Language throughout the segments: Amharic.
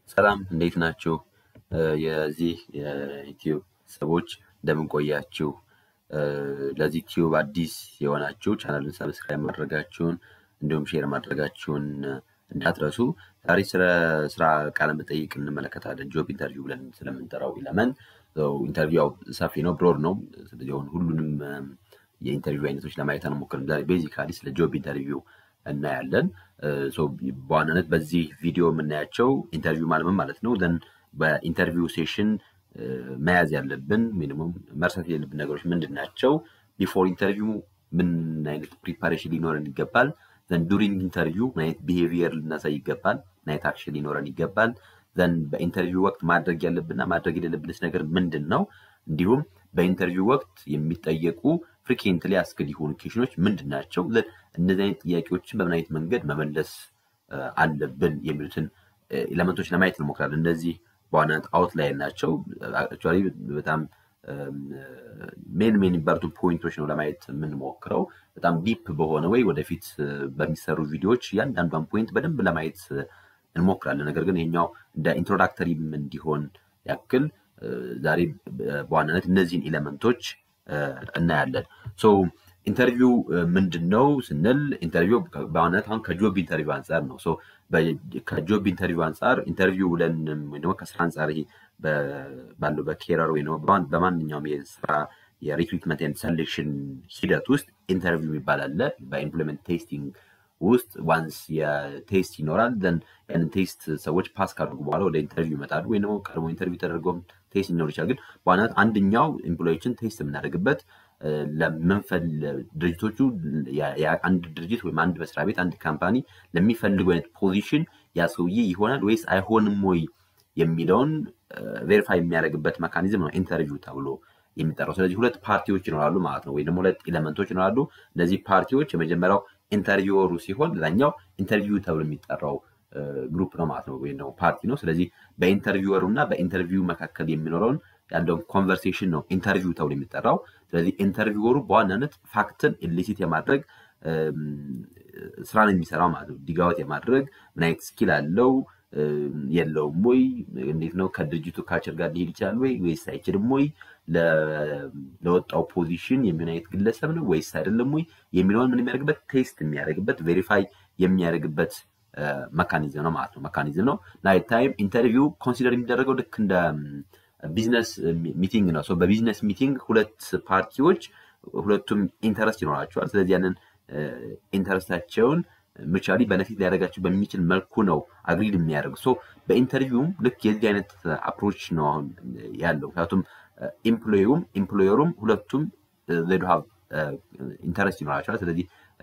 ሰላም እንዴት ናችሁ? የዚህ የዩቲዩብ ሰዎች እንደምን ቆያችሁ? ለዚህ ዩቲዩብ አዲስ የሆናችሁ ቻናልን ሰብስክራይብ ማድረጋችሁን እንዲሁም ሼር ማድረጋችሁን እንዳትረሱ። ዛሬ ስለ ስራ ቃለ መጠይቅ እንመለከታለን። ጆብ ኢንተርቪው ብለን ስለምንጠራው ኢለመን ኢንተርቪው ሰፊ ነው፣ ብሮድ ነው። ስለዚህ አሁን ሁሉንም የኢንተርቪው አይነቶች ለማየት አንሞክርም። ዛሬ ቤዚካሊ ስለ ጆብ ኢንተርቪው እናያለን። በዋናነት በዚህ ቪዲዮ የምናያቸው ኢንተርቪው ማለት ምን ማለት ነው፣ ዘን በኢንተርቪው ሴሽን መያዝ ያለብን ሚኒሙም መርሳት የሌለብን ነገሮች ምንድን ናቸው፣ ቢፎር ኢንተርቪው ምን አይነት ፕሪፓሬሽን ሊኖረን ይገባል፣ ዘን ዱሪንግ ኢንተርቪው ምን አይነት ቢሄቪየር ልናሳይ ይገባል፣ ምን አይነት አክሽን ሊኖረን ይገባል፣ ዘን በኢንተርቪው ወቅት ማድረግ ያለብንና ማድረግ የሌለብንስ ነገር ምንድን ነው፣ እንዲሁም በኢንተርቪው ወቅት የሚጠየቁ ፍሪኬንትሊ አስክድ የሆኑ ኬሽኖች ምንድን ናቸው፣ እነዚህ አይነት ጥያቄዎችን በምን አይነት መንገድ መመለስ አለብን የሚሉትን ኤለመንቶች ለማየት እንሞክራለን። እነዚህ በዋናነት አውትላይን ናቸው። አክቹዋሊ በጣም ሜን ሜን የሚባሉትን ፖይንቶች ነው ለማየት የምንሞክረው። በጣም ዲፕ በሆነ ወይ ወደፊት በሚሰሩ ቪዲዮዎች እያንዳንዷን ፖይንት በደንብ ለማየት እንሞክራለን። ነገር ግን ይሄኛው እንደ ኢንትሮዳክተሪም እንዲሆን ያክል ዛሬ በዋናነት እነዚህን ኤሌመንቶች እናያለን። ሶ ኢንተርቪው ምንድን ነው ስንል ኢንተርቪው በዋናነት አሁን ከጆብ ኢንተርቪው አንጻር ነው። ሶ ከጆብ ኢንተርቪው አንጻር ኢንተርቪው ብለን ወይ ደግሞ ከስራ አንጻር ይሄ ባለው በኬረር ወይ በማንኛውም የስራ የሪክሩትመንት ኤንድ ሰሌክሽን ሂደት ውስጥ ኢንተርቪው የሚባል አለ። በኢምፕሎይመንት ቴስቲንግ ውስጥ ዋንስ የቴስት ይኖራል። ዘን ያንን ቴስት ሰዎች ፓስ ካደርጉ በኋላ ወደ ኢንተርቪው ይመጣሉ። ወይ ደግሞ ቀድሞ ኢንተርቪው ተደርገውም ቴስት ሊኖር ይችላል። ግን በዋናነት አንደኛው ኤምፕሎዮችን ቴስት የምናደርግበት ለምንፈል ድርጅቶቹ አንድ ድርጅት ወይም አንድ መስሪያ ቤት አንድ ካምፓኒ ለሚፈልገው አይነት ፖዚሽን ያ ሰውዬ ይሆናል ወይስ አይሆንም ወይ የሚለውን ቬሪፋይ የሚያደርግበት መካኒዝም ነው ኢንተርቪው ተብሎ የሚጠራው። ስለዚህ ሁለት ፓርቲዎች ይኖራሉ ማለት ነው፣ ወይ ደግሞ ሁለት ኤሌመንቶች ይኖራሉ። እነዚህ ፓርቲዎች የመጀመሪያው ኢንተርቪወሩ ሲሆን ሌላኛው ኢንተርቪው ተብሎ የሚጠራው ግሩፕ ነው ማለት ነው፣ ወይም ደግሞ ፓርቲ ነው። ስለዚህ በኢንተርቪወሩ እና በኢንተርቪው መካከል የሚኖረውን ያለውን ኮንቨርሴሽን ነው ኢንተርቪው ተብሎ የሚጠራው። ስለዚህ ኢንተርቪወሩ በዋናነት ፋክትን ኢሊሲት የማድረግ ስራን የሚሰራው ማለት ነው። ዲጋወት የማድረግ ምን አይነት ስኪል አለው የለውም ወይ፣ እንዴት ነው ከድርጅቱ ካልቸር ጋር ሊሄድ ይችላል ወይ ወይስ አይችልም ወይ፣ ለወጣው ፖዚሽን የሚሆን አይነት ግለሰብ ነው ወይስ አይደለም ወይ የሚለውን ምን የሚያደርግበት ቴስት የሚያደርግበት ቬሪፋይ የሚያደርግበት መካኒዝም ነው ማለት ነው። መካኒዝም ነው። ናይት ታይም ኢንተርቪው ኮንሲደር የሚደረገው ልክ እንደ ቢዝነስ ሚቲንግ ነው። በቢዝነስ ሚቲንግ ሁለት ፓርቲዎች ሁለቱም ኢንተረስት ይኖራቸዋል። ስለዚህ ያንን ኢንተረስታቸውን ምቻሊ በነፊት ሊያደርጋቸው በሚችል መልኩ ነው አግሪድ የሚያደርጉ። በኢንተርቪውም ልክ የዚህ አይነት አፕሮች ነው አሁን ያለው። ምክንያቱም ኢምፕሎየሩም ኢምፕሎየሩም ሁለቱም ዜዶ ሀብ ኢንተረስት ይኖራቸዋል። ስለዚህ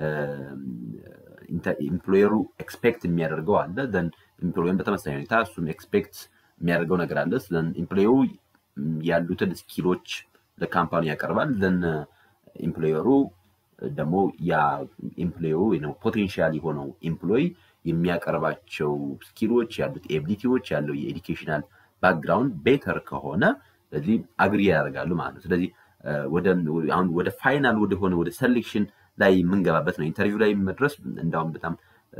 ኢምፕሎየሩ ኤክስፔክት የሚያደርገው አለ ዘን ኢምፕሎየሩን በተመሳሳይ ሁኔታ እሱም ኤክስፔክት የሚያደርገው ነገር አለ። ዘን ኢምፕሎየሩ ያሉትን ስኪሎች ለካምፓኒ ያቀርባል። ዘን ኢምፕሎየሩ ደግሞ ያ ኢምፕሎየሩ ወይ ፖቴንሻል የሆነው ኢምፕሎይ የሚያቀርባቸው ስኪሎች ያሉት ኤቢሊቲዎች ያለው የኤዱኬሽናል ባክግራውንድ ቤተር ከሆነ ስለዚህ አግሪ ያደርጋሉ ማለት ነው። ስለዚህ አሁን ወደ ፋይናል ወደሆነ ወደ ሰሌክሽን ላይ የምንገባበት ነው። ኢንተርቪው ላይ መድረስ እንዳውም በጣም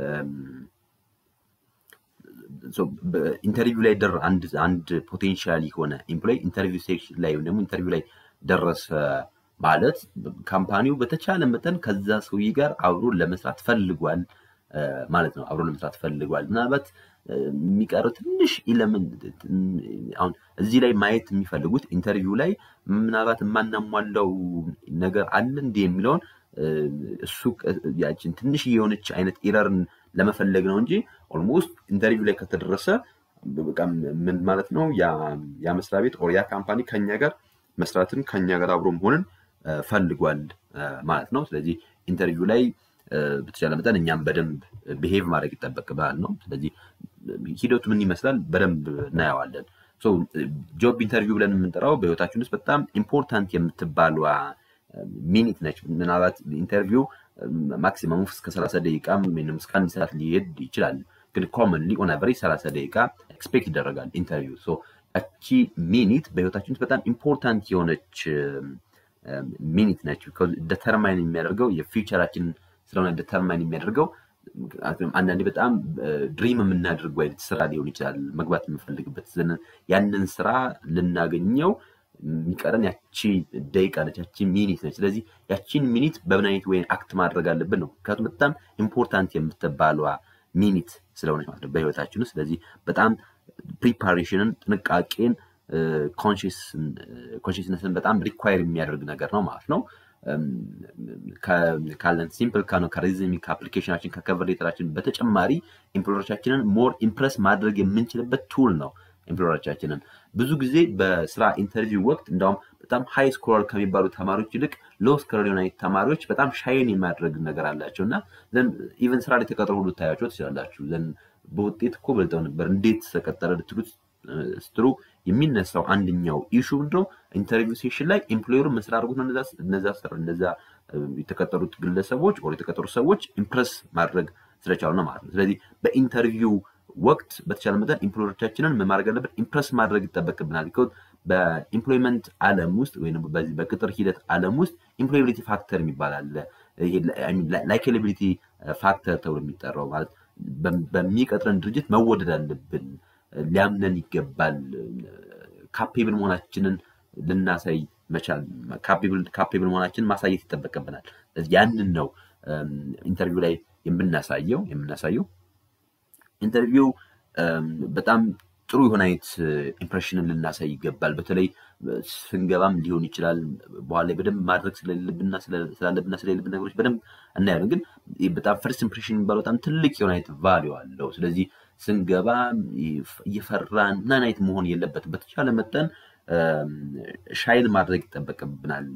ኢንተርቪው ላይ ደር አንድ አንድ ፖቴንሻል የሆነ ኤምፕሎይ ኢንተርቪው ሴክሽን ላይ ደግሞ ኢንተርቪው ላይ ደረሰ ማለት ካምፓኒው በተቻለ መጠን ከዛ ሰውዬ ጋር አብሮ ለመስራት ፈልጓል ማለት ነው። አብሮ ለመስራት ፈልጓል። ምናልባት የሚቀረው ትንሽ ኢለመንት አሁን እዚህ ላይ ማየት የሚፈልጉት ኢንተርቪው ላይ ምናልባት የማናሟላው ነገር አለ እንዲህ የሚለውን እሱ ያችን ትንሽ የሆነች አይነት ኤረርን ለመፈለግ ነው እንጂ ኦልሞስት ኢንተርቪው ላይ ከተደረሰ ምን ማለት ነው ያ መስሪያ ቤት ኦር ያ ካምፓኒ ከኛ ጋር መስራትን ከኛ ጋር አብሮ መሆንን ፈልጓል ማለት ነው። ስለዚህ ኢንተርቪው ላይ በተቻለ መጠን እኛም በደንብ ብሄቭ ማድረግ ይጠበቅብናል ነው። ስለዚህ ሂደቱ ምን ይመስላል በደንብ እናየዋለን። ጆብ ኢንተርቪው ብለን የምንጠራው በህይወታችን ውስጥ በጣም ኢምፖርታንት የምትባሏ ሚኒት ነች። ምናልባት ኢንተርቪው ማክሲመሙ እስከ ሰላሳ ደቂቃ ወይም እስከ አንድ ሰዓት ሊሄድ ይችላል። ግን ኮመንሊ ኦን አቨሬጅ ሰላሳ ደቂቃ ኤክስፔክት ይደረጋል ኢንተርቪው። ያቺ ሚኒት በህይወታችን ውስጥ በጣም ኢምፖርታንት የሆነች ሚኒት ነች። ደተርማይን የሚያደርገው የፊውቸራችን ስለሆነ ደተርማይን የሚያደርገው አንዳንዴ በጣም ድሪም የምናደርገው አይነት ስራ ሊሆን ይችላል መግባት የምንፈልግበት ያንን ስራ ልናገኘው የሚቀረን ያቺ ደቂቃ ነች፣ ያቺ ሚኒት ነች። ስለዚህ ያቺን ሚኒት በምን አይነት ወይ አክት ማድረግ አለብን ነው። ምክንያቱም በጣም ኢምፖርታንት የምትባሏ ሚኒት ስለሆነች ማለት ነው በህይወታችን ውስጥ። ስለዚህ በጣም ፕሪፓሬሽንን፣ ጥንቃቄን፣ ኮንሽስነስን በጣም ሪኳየር የሚያደርግ ነገር ነው ማለት ነው። ካለን ሲምፕል ከሪዝሚንግ ከአፕሊኬሽናችን ከከቨር ሌተራችን በተጨማሪ ኢምፕሎሮቻችንን ሞር ኢምፕረስ ማድረግ የምንችልበት ቱል ነው። ኢምፕሎሮቻችንን ብዙ ጊዜ በስራ ኢንተርቪው ወቅት እንዳውም በጣም ሃይ ስኮረር ከሚባሉ ተማሪዎች ይልቅ ሎ ስኮረር የሆነ ተማሪዎች በጣም ሻይን የማድረግ ነገር አላቸው እና ኢቨን ስራ ላይ ተቀጥሮ ሁሉ ታያቸው ትችላላችሁ። በውጤት እኮ በልጠው ነበር እንዴት ተቀጠረ ልትሉት ስትሩ የሚነሳው አንደኛው ኢሹ ምንድነው? ኢንተርቪው ሴሽን ላይ ኤምፕሎየሩ ምን ስላደርጉት ነው እነዛ እነዛ የተቀጠሩት ግለሰቦች ወይ የተቀጠሩት ሰዎች ኢምፕረስ ማድረግ ስለቻሉ ነው ማለት ነው። ስለዚህ በኢንተርቪው ወቅት በተቻለ መጠን ኤምፕሎየሮቻችንን ምን ማድረግ አለብን? ኢምፕረስ ማድረግ ይጠበቅብናል። በኢምፕሎይመንት ዓለም ውስጥ ወይም በዚህ በቅጥር ሂደት ዓለም ውስጥ ኢምፕሎያቢሊቲ ፋክተር የሚባል አለ። ላይኬቢሊቲ ፋክተር ተብሎ የሚጠራው ማለት በሚቀጥረን ድርጅት መወደድ አለብን ሊያምነን ይገባል። ካፔብል መሆናችንን ልናሳይ መቻል ካፔብል መሆናችንን ማሳየት ይጠበቅብናል። ያንን ነው ኢንተርቪው ላይ የምናሳየው የምናሳየው ኢንተርቪው በጣም ጥሩ የሆነ አይነት ኢምፕሬሽንን ልናሳይ ይገባል። በተለይ ስንገባም ሊሆን ይችላል። በኋላ ላይ በደንብ ማድረግ ስለሌለብንና ስላለብንና ስለሌለብን ነገሮች በደንብ እናያለን። ግን በጣም ፈርስት ኢምፕሬሽን የሚባለው በጣም ትልቅ የሆነ አይነት ቫሊዩ አለው። ስለዚህ ስንገባ እየፈራን ምናምን አይነት መሆን የለበትም። በተቻለ መጠን ሻይን ማድረግ ይጠበቅብናል።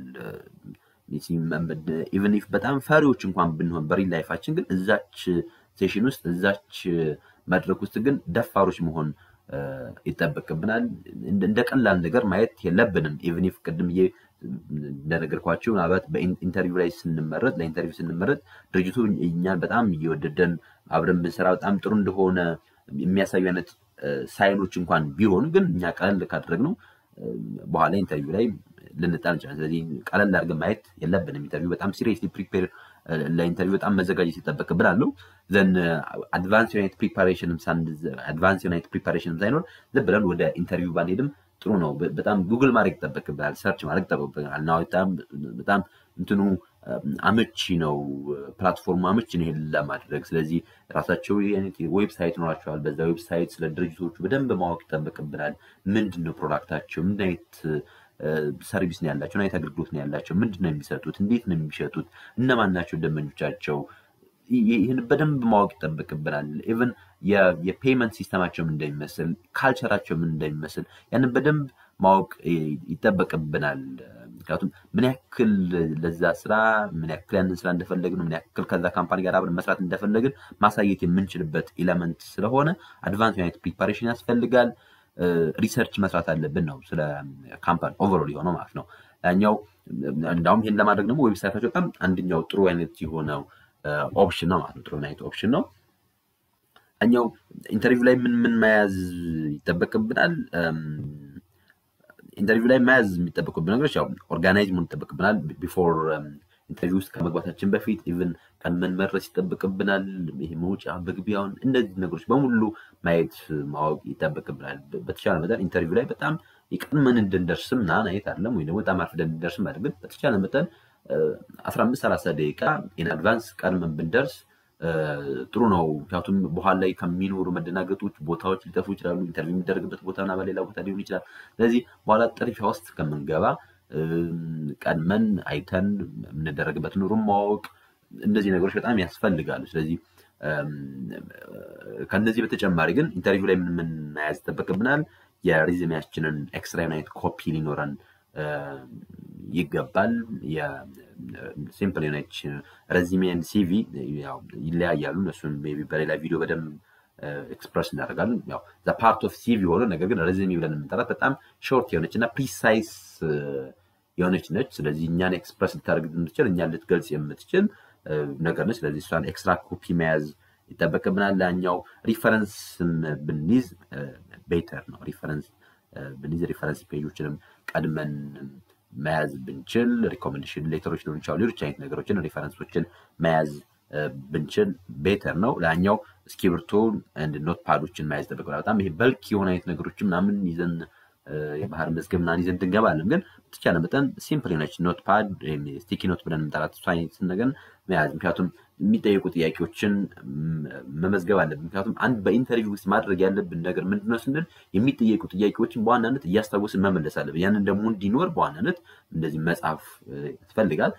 ኢቨን ኢፍ በጣም ፈሪዎች እንኳን ብንሆን በሪል ላይፋችን ግን እዛች ሴሽን ውስጥ እዛች መድረክ ውስጥ ግን ደፋሮች መሆን ይጠበቅብናል። እንደ ቀላል ነገር ማየት የለብንም። ኢቨን ኢፍ ቅድም እንደነገርኳቸው ምናልባት በኢንተርቪው ላይ ስንመረጥ ለኢንተርቪው ስንመረጥ ድርጅቱ እኛን በጣም እየወደደን አብረን ብንሰራ በጣም ጥሩ እንደሆነ የሚያሳዩ አይነት ሳይኖች እንኳን ቢሆኑ ግን እኛ ቀለል ካደረግነው በኋላ ኢንተርቪው ላይ ልንጣል እንችላለን። ስለዚህ ቀለል አድርገን ማየት የለብንም። ኢንተርቪው በጣም ሲሪየስሊ ፕሪፔር ለኢንተርቪው በጣም መዘጋጀት ይጠበቅብን አለው ዘን አድቫንስ ዩናይት ፕሪፓሬሽንም አድቫንስ ዩናይት ፕሪፓሬሽንም ሳይኖር ዝም ብለን ወደ ኢንተርቪው ባንሄድም ጥሩ ነው። በጣም ጉግል ማድረግ ይጠበቅብናል፣ ሰርች ማድረግ ይጠበቅብናል። እና በጣም እንትኑ አመቺ ነው፣ ፕላትፎርሙ አመቺ ነው ይሄን ለማድረግ። ስለዚህ ራሳቸው ዌብሳይት ይኖራቸዋል። በዛ ዌብሳይት ስለ ድርጅቶቹ በደንብ ማወቅ ይጠበቅብናል። ምንድን ነው ፕሮዳክታቸው? ምን አይነት ሰርቪስ ነው ያላቸው? ምን አይነት አገልግሎት ነው ያላቸው? ምንድን ነው የሚሰጡት? እንዴት ነው የሚሸጡት? እነማን ናቸው ደንበኞቻቸው? ይህን በደንብ ማወቅ ይጠበቅብናል። ኢቨን የፔመንት ሲስተማቸው ምን እንደሚመስል፣ ካልቸራቸው ምን እንደሚመስል ያንን በደንብ ማወቅ ይጠበቅብናል። ምክንያቱም ምን ያክል ለዛ ስራ ምን ያክል ያንን ስራ እንደፈለግን ምን ያክል ከዛ ካምፓኒ ጋር አብረን መስራት እንደፈለግን ማሳየት የምንችልበት ኤለመንት ስለሆነ አድቫንስ ዩናይት ፕሪፓሬሽን ያስፈልጋል። ሪሰርች መስራት አለብን ነው ስለ ካምፓኒ ኦቨሮል የሆነው ማለት ነው። ያኛው እንዳውም ይህን ለማድረግ ደግሞ ዌብሳይታቸው በጣም አንደኛው ጥሩ አይነት የሆነው ኦፕሽን ነው ማለት ነው። ጥሩ አይነት ኦፕሽን ነው። እኛው ኢንተርቪው ላይ ምን ምን መያዝ ይጠበቅብናል? ኢንተርቪው ላይ መያዝ የሚጠበቁብን ነገሮች ያው ኦርጋናይዝ መሆን ይጠበቅብናል። ቢፎር ኢንተርቪው ውስጥ ከመግባታችን በፊት ኢቨን ቀድመን መድረስ ይጠበቅብናል። ይሄ መውጫ መግቢያውን፣ እነዚህ ነገሮች በሙሉ ማየት ማወቅ ይጠበቅብናል። በተቻለ መጠን ኢንተርቪው ላይ በጣም ቀድመን እንድንደርስም ምናምን አይነት አይደለም፣ ወይ ደግሞ በጣም አርፍደን እንድንደርስም አይደለም። በተቻለ መጠን አስራ አምስት ሰላሳ ደቂቃ ኢን አድቫንስ ቀድመን ብንደርስ ጥሩ ነው። ምክንያቱም በኋላ ላይ ከሚኖሩ መደናገጦች ቦታዎች ሊጠፉ ይችላሉ። ኢንተርቪው የሚደረግበት ቦታና በሌላ ቦታ ሊሆን ይችላል። ስለዚህ በኋላ ጥድፊያ ውስጥ ከምንገባ ቀድመን አይተን የምንደረግበት ኑሩም ማወቅ እነዚህ ነገሮች በጣም ያስፈልጋሉ። ስለዚህ ከነዚህ በተጨማሪ ግን ኢንተርቪው ላይ ምን ምን መያዝ ይጠበቅብናል? የሪዝሜያችንን ኤክስትራ ዩናይት ኮፒ ሊኖረን ይገባል። ሲምፕል የሆነች ረዚሜን ሲቪ ይለያያሉ። እነሱን ሜይ ቢ በሌላ ቪዲዮ በደንብ ኤክስፕረስ እናደርጋለን። ያው ፓርት ኦፍ ሲቪ ሆነ ነገር ግን ረዚሜ ብለን የምንጠራት በጣም ሾርት የሆነች እና ፕሪሳይስ የሆነች ነች። ስለዚህ እኛን ኤክስፕረስ ልታደርግ የምትችል እኛን ልትገልጽ የምትችል ነገር ነች። ስለዚህ እሷን ኤክስትራ ኮፒ መያዝ ይጠበቅብናል። ላኛው ሪፈረንስም ብንይዝ ቤተር ነው። ሪፈረንስ ብንይዝ ሪፈረንስ ፔጆችንም ቀድመን መያዝ ብንችል ሪኮሜንዴሽን ሌተሮች ሊሆን ይችላሉ። ሌሎች አይነት ነገሮችን ሪፈረንሶችን መያዝ ብንችል ቤተር ነው። ላኛው እስክሪብቶ ኖት ፓዶችን መያዝ ይጠበቅብናል። በጣም ይሄ በልክ የሆነ አይነት ነገሮችን ምናምን ይዘን የባህር መዝገብ ምናምን ይዘን እንገባለን። ግን በተቻለ መጠን ሲምፕል የሆነች ኖት ፓድ ስቲኪ ኖት ብለን የምንጠራት እሷ አይነት ነገር መያዝ ምክንያቱም የሚጠየቁ ጥያቄዎችን መመዝገብ አለብን። ምክንያቱም አንድ በኢንተርቪው ውስጥ ማድረግ ያለብን ነገር ምንድነው ስንል የሚጠየቁ ጥያቄዎችን በዋናነት እያስታወስን መመለስ አለብን። ያንን ደግሞ እንዲኖር በዋናነት እንደዚህ መጽሐፍ ያስፈልጋል።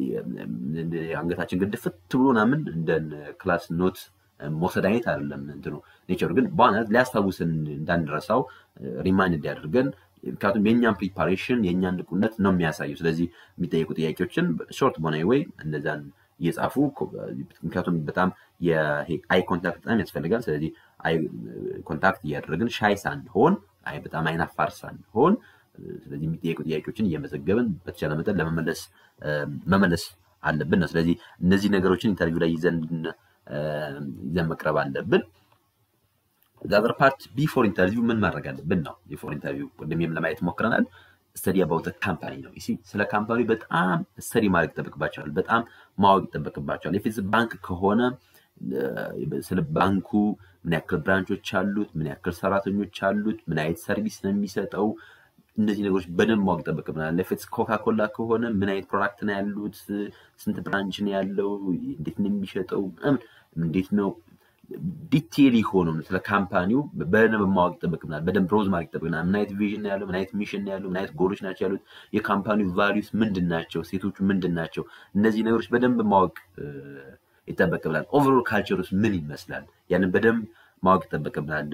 አንገታችን ግድፍት ብሎ ምናምን እንደ ክላስ ኖት መውሰድ አይነት አይደለም እንትኑ ኔቸሩ ግን በዋናነት ሊያስታውስን እንዳንረሳው ሪማይንድ እንዲያደርገን ምክንያቱም የእኛን ፕሪፓሬሽን የእኛን ንቁነት ነው የሚያሳየው። ስለዚህ የሚጠየቁ ጥያቄዎችን ሾርት በሆነ ወይ እንደዛን እየጻፉ ምክንያቱም በጣም አይ ኮንታክት በጣም ያስፈልጋል። ስለዚህ አይ ኮንታክት እያደረግን ሻይ ሳንሆን አይ በጣም አይናፋር ሳንሆን ስለዚህ የሚጠየቁ ጥያቄዎችን እየመዘገብን በተቻለ መጠን ለመመለስ መመለስ አለብን ነው። ስለዚህ እነዚህ ነገሮችን ኢንተርቪው ላይ ይዘን ይዘን መቅረብ አለብን። ዛዘር ፓርት ቢፎር ኢንተርቪው ምን ማድረግ አለብን ነው። ቢፎር ኢንተርቪው ቅድም ለማየት ሞክረናል። ስተዲ አባውት ካምፓኒ ነው። ስለ ካምፓኒ በጣም ስተዲ ማድረግ ይጠበቅባቸዋል። በጣም ማወቅ ይጠበቅባቸዋል። የፊዝ ባንክ ከሆነ ስለ ባንኩ ምን ያክል ብራንቾች አሉት፣ ምን ያክል ሰራተኞች አሉት፣ ምን አይነት ሰርቪስ ነው የሚሰጠው፣ እነዚህ ነገሮች በደንብ ማወቅ ይጠበቅብናል። ለፊትስ ኮካኮላ ከሆነ ምን አይነት ፕሮዳክት ነው ያሉት፣ ስንት ብራንች ነው ያለው፣ እንዴት ነው የሚሸጠው፣ እንዴት ነው ዲቴል የሆነው ስለ ካምፓኒው በደንብ ማወቅ ይጠበቅብናል። በደንብ ሮዝ ማድረግ ይጠበቅብናል። ምን አይነት ቪዥን ያለው፣ ምን አይነት ሚሽን ያለው፣ ምን አይነት ጎሎች ናቸው ያሉት፣ የካምፓኒው ቫሊዩስ ምንድን ናቸው፣ ሴቶቹ ምንድን ናቸው፣ እነዚህ ነገሮች በደንብ ማወቅ ይጠበቅብናል። ኦቨሮል ካልቸር ውስጥ ምን ይመስላል፣ ያንን በደንብ ማወቅ ይጠበቅብናል።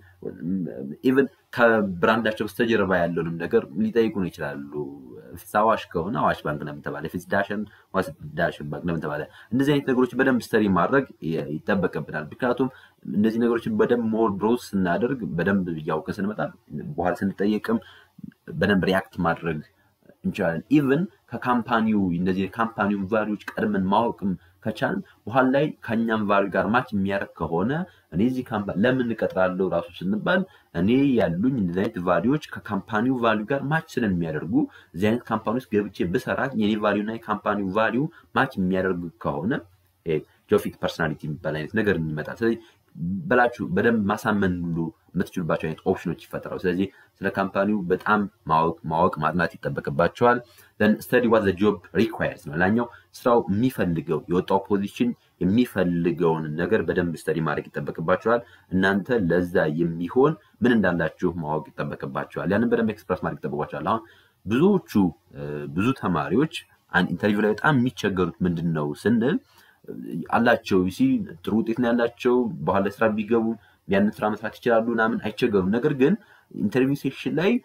ኢቨን ከብራንዳቸው በስተጀርባ ያለውንም ነገር ሊጠይቁን ይችላሉ። ፊትስ አዋሽ ከሆነ አዋሽ ባንክ ለምን ተባለ፣ ፊትስ ዳሽን ዳሽን ባንክ ለምን ተባለ። እንደዚህ አይነት ነገሮች በደንብ ስተዲ ማድረግ ይጠበቅብናል። ምክንያቱም እነዚህ ነገሮችን በደንብ ሞር ብሮዝ ስናደርግ በደንብ እያውቅን ስንመጣ በኋላ ስንጠየቅም በደንብ ሪያክት ማድረግ እንችላለን። ኢቨን ከካምፓኒው እነዚህ የካምፓኒውን ቫሊዎች ቀድመን ማወቅም ከቻልን በኋላ ላይ ከእኛም ቫሊዩ ጋር ማች የሚያደርግ ከሆነ እኔ እዚህ ካምፓኒ ለምን እቀጥራለሁ ራሱ ስንባል እኔ ያሉኝ እንደዚህ አይነት ቫሊዎች ከካምፓኒው ቫሊዩ ጋር ማች ስለሚያደርጉ እዚህ አይነት ካምፓኒ ውስጥ ገብቼ ብሰራ የኔ ቫሊዩ እና የካምፓኒው ቫሊዩ ማች የሚያደርግ ከሆነ ጆፊት ፐርሶናሊቲ የሚባል አይነት ነገር ይመጣል። ስለዚህ በላችሁ በደንብ ማሳመን ሁሉ የምትችሉባቸው አይነት ኦፕሽኖች ይፈጠራሉ። ስለዚህ ስለ ካምፓኒው በጣም ማወቅ ማወቅ ማጥናት ይጠበቅባቸዋል። ስተዲ ዋት ጆብ ሪኳየርስ ነው። ላኛው ስራው የሚፈልገው የወጣው ፖዚሽን የሚፈልገውን ነገር በደንብ ስተዲ ማድረግ ይጠበቅባቸዋል። እናንተ ለዛ የሚሆን ምን እንዳላችሁ ማወቅ ይጠበቅባቸዋል። ያንን በደንብ ኤክስፕረስ ማድረግ ይጠበቅባቸዋል። አሁን ብዙዎቹ ብዙ ተማሪዎች አንድ ኢንተርቪው ላይ በጣም የሚቸገሩት ምንድን ነው ስንል አላቸው ሲ ጥሩ ውጤት ነው ያላቸው። በኋላ ስራ ቢገቡ ያንን ስራ መስራት ይችላሉ ምናምን አይቸገሩም። ነገር ግን ኢንተርቪው ሴክሽን ላይ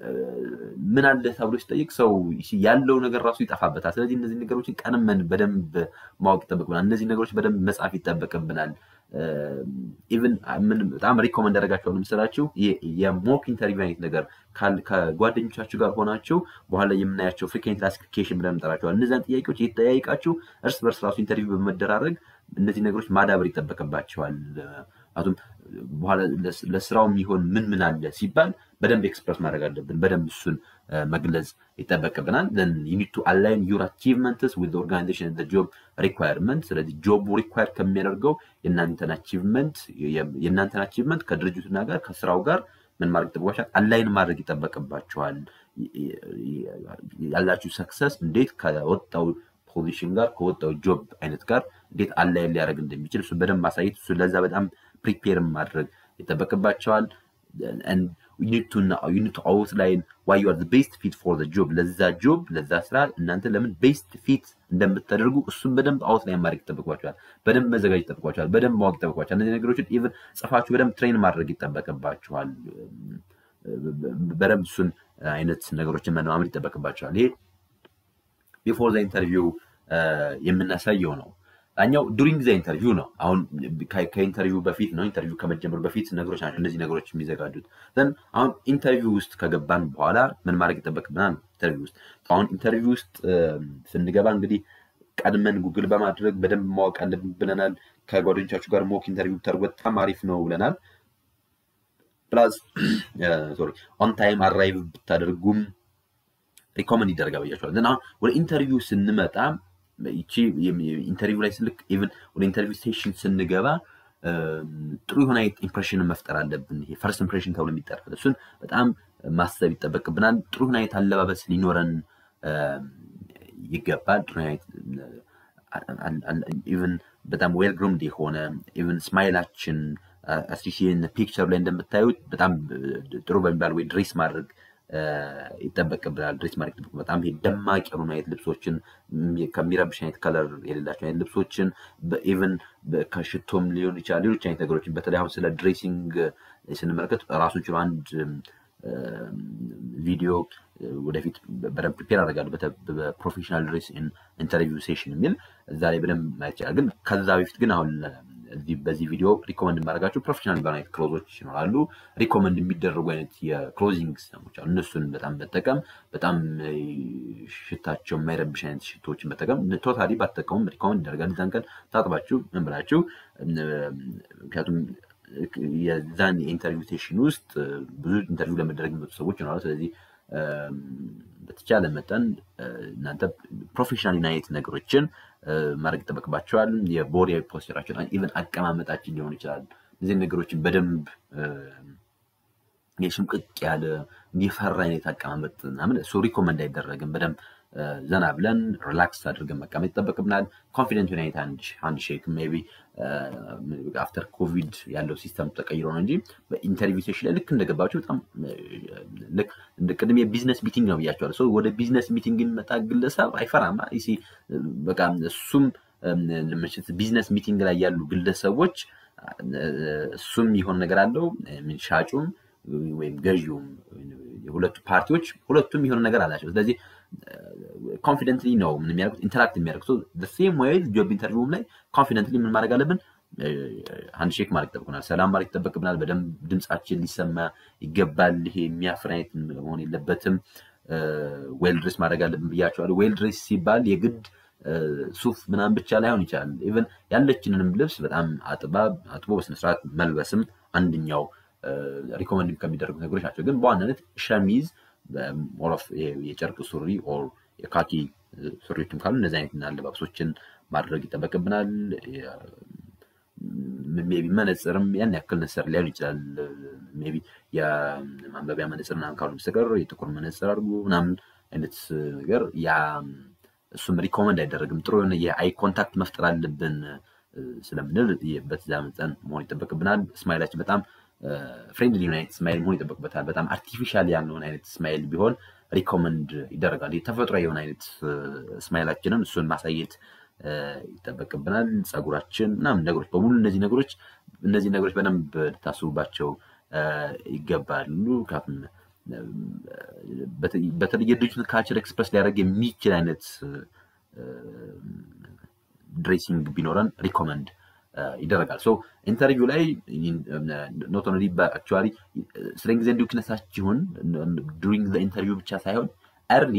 ምን አለ ተብሎ ሲጠይቅ ሰው ያለው ነገር ራሱ ይጠፋበታል። ስለዚህ እነዚህ ነገሮችን ቀንመን በደንብ ማወቅ ይጠበቅብናል። እነዚህ ነገሮች በደንብ መጻፍ ይጠበቅብናል። ኢቭን በጣም ሪኮመንድ ያደረጋቸው ምስላችሁ የሞክ ኢንተርቪው አይነት ነገር ከጓደኞቻችሁ ጋር ሆናችሁ በኋላ የምናያቸው ፍሪኬንት ክላሲፊኬሽን ብለን እንጠራቸዋል። እነዚያን ጥያቄዎች እየተጠያይቃችሁ እርስ በርስ ራሱ ኢንተርቪው በመደራረግ እነዚህ ነገሮች ማዳበር ይጠበቅባቸዋል። አቱም በኋላ ለስራው የሚሆን ምን ምን አለ ሲባል በደንብ ኤክስፕረስ ማድረግ አለብን። በደንብ እሱን መግለጽ ይጠበቅብናል። ዩኒቱ አላይን ዩር አቺቭመንትስ ዊዝ ኦርጋናይዜሽን ጆብ ሪኳየርመንት። ስለዚህ ጆቡ ሪኳየር ከሚያደርገው የእናንተን አቺቭመንት የእናንተን አቺቭመንት ከድርጅቱና ጋር ከስራው ጋር ምን ማድረግ ይጠበቅባቸዋል? አላይን ማድረግ ይጠበቅባቸዋል። ያላችሁ ሰክሰስ እንዴት ከወጣው ፖዚሽን ጋር ከወጣው ጆብ አይነት ጋር እንዴት አላይን ሊያደርግ እንደሚችል እሱ በደንብ ማሳየት እሱ ለዛ በጣም ፕሪፔር ማድረግ ይጠበቅባቸዋል። ዩኒቱ አውትላይን ዋይ ዩ አር ቤስት ፊት ፎር ጆብ ለዛ ጆብ ለዛ ስራ እናንተ ለምን ቤስት ፊት እንደምታደርጉ እሱን በደንብ አውትላይን ማድረግ ይጠበቅባቸዋል። በደንብ መዘጋጅ ይጠበቅባቸዋል። በደንብ ማወቅ ይጠበቅባቸዋል። እነዚህ ነገሮችን ኢቨን ጽፋችሁ በደንብ ትሬን ማድረግ ይጠበቅባቸዋል። በደንብ እሱን አይነት ነገሮችን መለማመድ ይጠበቅባቸዋል። ይሄ ቢፎር ዘ ኢንተርቪው የምናሳየው ነው። ዳኛው ዱሪንግ ዘ ኢንተርቪው ነው። አሁን ከኢንተርቪው በፊት ነው። ኢንተርቪው ከመጀመሩ በፊት ነገሮች ናቸው እነዚህ ነገሮች የሚዘጋጁት። ዘን አሁን ኢንተርቪው ውስጥ ከገባን በኋላ ምን ማድረግ ይጠበቅብናል? ኢንተርቪው ውስጥ አሁን ኢንተርቪው ውስጥ ስንገባ እንግዲህ ቀድመን ጉግል በማድረግ በደንብ ማወቅ አለብን ብለናል። ከጓደኞቻችሁ ጋር ሞክ ኢንተርቪው ብታደርጉ በጣም አሪፍ ነው ብለናል። ፕላስ ሶሪ ኦን ታይም አራይቭ ብታደርጉም ሪኮመንድ ይደረጋል ብያቸዋል። ዘን አሁን ወደ ኢንተርቪው ስንመጣ ይቺ ኢንተርቪው ላይ ስልክ ኢቨን ወደ ኢንተርቪው ስቴሽን ስንገባ ጥሩ የሆነ አይነት ኢምፕሬሽንን መፍጠር አለብን። ይሄ ፈርስት ኢምፕሬሽን ተብሎ የሚጠራል። እሱን በጣም ማሰብ ይጠበቅብናል። ጥሩ የሆነ አይነት አለባበስ ሊኖረን ይገባል። ጥሩ አይነት ኢቨን በጣም ዌል ግሩምድ የሆነ ኢቨን ስማይላችን አስሪሽን ፒክቸር ላይ እንደምታዩት በጣም ጥሩ በሚባል ወይ ድሬስ ማድረግ ይጠበቅብናል። ድሬስ ማድረግ በጣም ይሄ ደማቅ የሆኑ አይነት ልብሶችን ከሚረብሽ አይነት ከለር የሌላቸው አይነት ልብሶችን ኢቨን ከሽቶም ሊሆን ይችላል ሌሎች አይነት ነገሮችን በተለይ አሁን ስለ ድሬሲንግ ስንመለከት ራሱን ችሎ አንድ ቪዲዮ ወደፊት በደንብ ፕሪፔር አደርጋለሁ በፕሮፌሽናል ድሬስ ኢንተርቪው ሴሽን የሚል እዛ ላይ በደንብ ማየት ይችላል። ግን ከዛ በፊት ግን አሁን በዚህ ቪዲዮ ሪኮመንድ የማደርጋቸው ፕሮፌሽናል የሚባሉ አይነት ክሎዞች ይኖራሉ። ሪኮመንድ የሚደረጉ አይነት የክሎዚንግ ሲስተሞች አሉ። እነሱን በጣም መጠቀም በጣም ሽታቸው የማይረብሽ አይነት ሽቶችን መጠቀም ቶታሊ ባትጠቀሙም ሪኮመንድ ይደረጋል። እዛን ቀን ታጥባችሁ ምን ብላችሁ ምክንያቱም የዛን የኢንተርቪው ሴሽን ውስጥ ብዙ ኢንተርቪው ለመደረግ የሚመጡ ሰዎች ይኖራሉ። ስለዚህ በተቻለ መጠን እናንተ ፕሮፌሽናል አይነት ነገሮችን ማድረግ ይጠበቅባቸዋል። የቦዲ ፖስቸራችን ኢቨን አቀማመጣችን ሊሆን ይችላል። እነዚህ ነገሮችን በደንብ የሽምቅቅ ያለ የፈራ አይነት አቀማመጥ ምናምን እሱ ሪኮመንድ አይደረግም። በደንብ ዘና ብለን ሪላክስ አድርገን መቀመጥ ይጠበቅብናል። ኮንፊደንት አይነት አንድ ሼክ ሜይ ቢ አፍተር ኮቪድ ያለው ሲስተም ተቀይሮ ነው እንጂ በኢንተርቪው ሴሽን ላይ ልክ እንደገባቸው በጣም ልክ ቅድም የቢዝነስ ሚቲንግ ነው ብያቸዋለሁ። ሰው ወደ ቢዝነስ ሚቲንግ የሚመጣ ግለሰብ አይፈራም። በቃ እሱም ቢዝነስ ሚቲንግ ላይ ያሉ ግለሰቦች እሱም የሆነ ነገር አለው ሻጩም ወይም ገዢውም የሁለቱ ፓርቲዎች ሁለቱም የሆነ ነገር አላቸው። ስለዚህ ኮንፊደንትሊ ነው ምን የሚያደርጉት ኢንተራክት የሚያደርጉት ሴም ወይ ጆብ ኢንተርቪውም ላይ ኮንፊደንትሊ ምን ማድረግ አለብን? አንድ ሼክ ማድረግ ይጠበቅብናል። ሰላም ማድረግ ይጠበቅብናል። በደንብ ድምፃችን ሊሰማ ይገባል። ይሄ የሚያፍር አይነት መሆን የለበትም። ዌል ድሬስ ማድረግ አለብን ብያቸዋለሁ። ዌል ድሬስ ሲባል የግድ ሱፍ ምናምን ብቻ ላይሆን ይችላል። ኢቨን ያለችንንም ልብስ በጣም አጥባ አጥቦ በስነስርዓት መልበስም አንደኛው ሪኮመንድ ከሚደረጉ ነገሮች ናቸው። ግን በዋናነት ሸሚዝ ሞሮፍ የጨርቅ ሱሪ ኦር የካኪ ሱሪዎችም ካሉ እነዚህ አይነት አለባበሶችን ማድረግ ይጠበቅብናል። ሜይ ቢ መነፅርም ያን ያክል ነሰር ሊሆን ይችላል። ሜይ ቢ የማንበቢያ መነፅር ምናምን ካሉ በስተቀር የጥቁር መነፅር አድርጉ ምናምን አይነት ነገር ያ እሱም ሪኮመንድ አይደረግም። ጥሩ የሆነ የአይ ኮንታክት መፍጠር አለብን ስለምንል በዛ መጠን መሆን ይጠበቅብናል። ስማይላችን በጣም ፍሬንድሊ የሆነ አይነት ስማይል መሆን ይጠበቅበታል። በጣም አርቲፊሻል ያልሆነ አይነት ስማይል ቢሆን ሪኮመንድ ይደረጋል። ተፈጥሮ የሆነ አይነት ስማይላችንን እሱን ማሳየት ይጠበቅብናል። ፀጉራችን ምናምን ነገሮች በሙሉ እነዚህ ነገሮች እነዚህ ነገሮች በደንብ ልታስቡባቸው ይገባሉ። ምክንያቱም በተለይ የድርጅቱን ካልቸር ኤክስፕረስ ሊያደርግ የሚችል አይነት ድሬሲንግ ቢኖረን ሪኮመንድ ይደረጋል። ሶ ኢንተርቪው ላይ ኖት ኦንሊ አክቹዋሊ ስትሬንግዝ ኤንድ ዊክነሳችሁን ዱሪንግ ኢንተርቪው ብቻ ሳይሆን ኤርሊ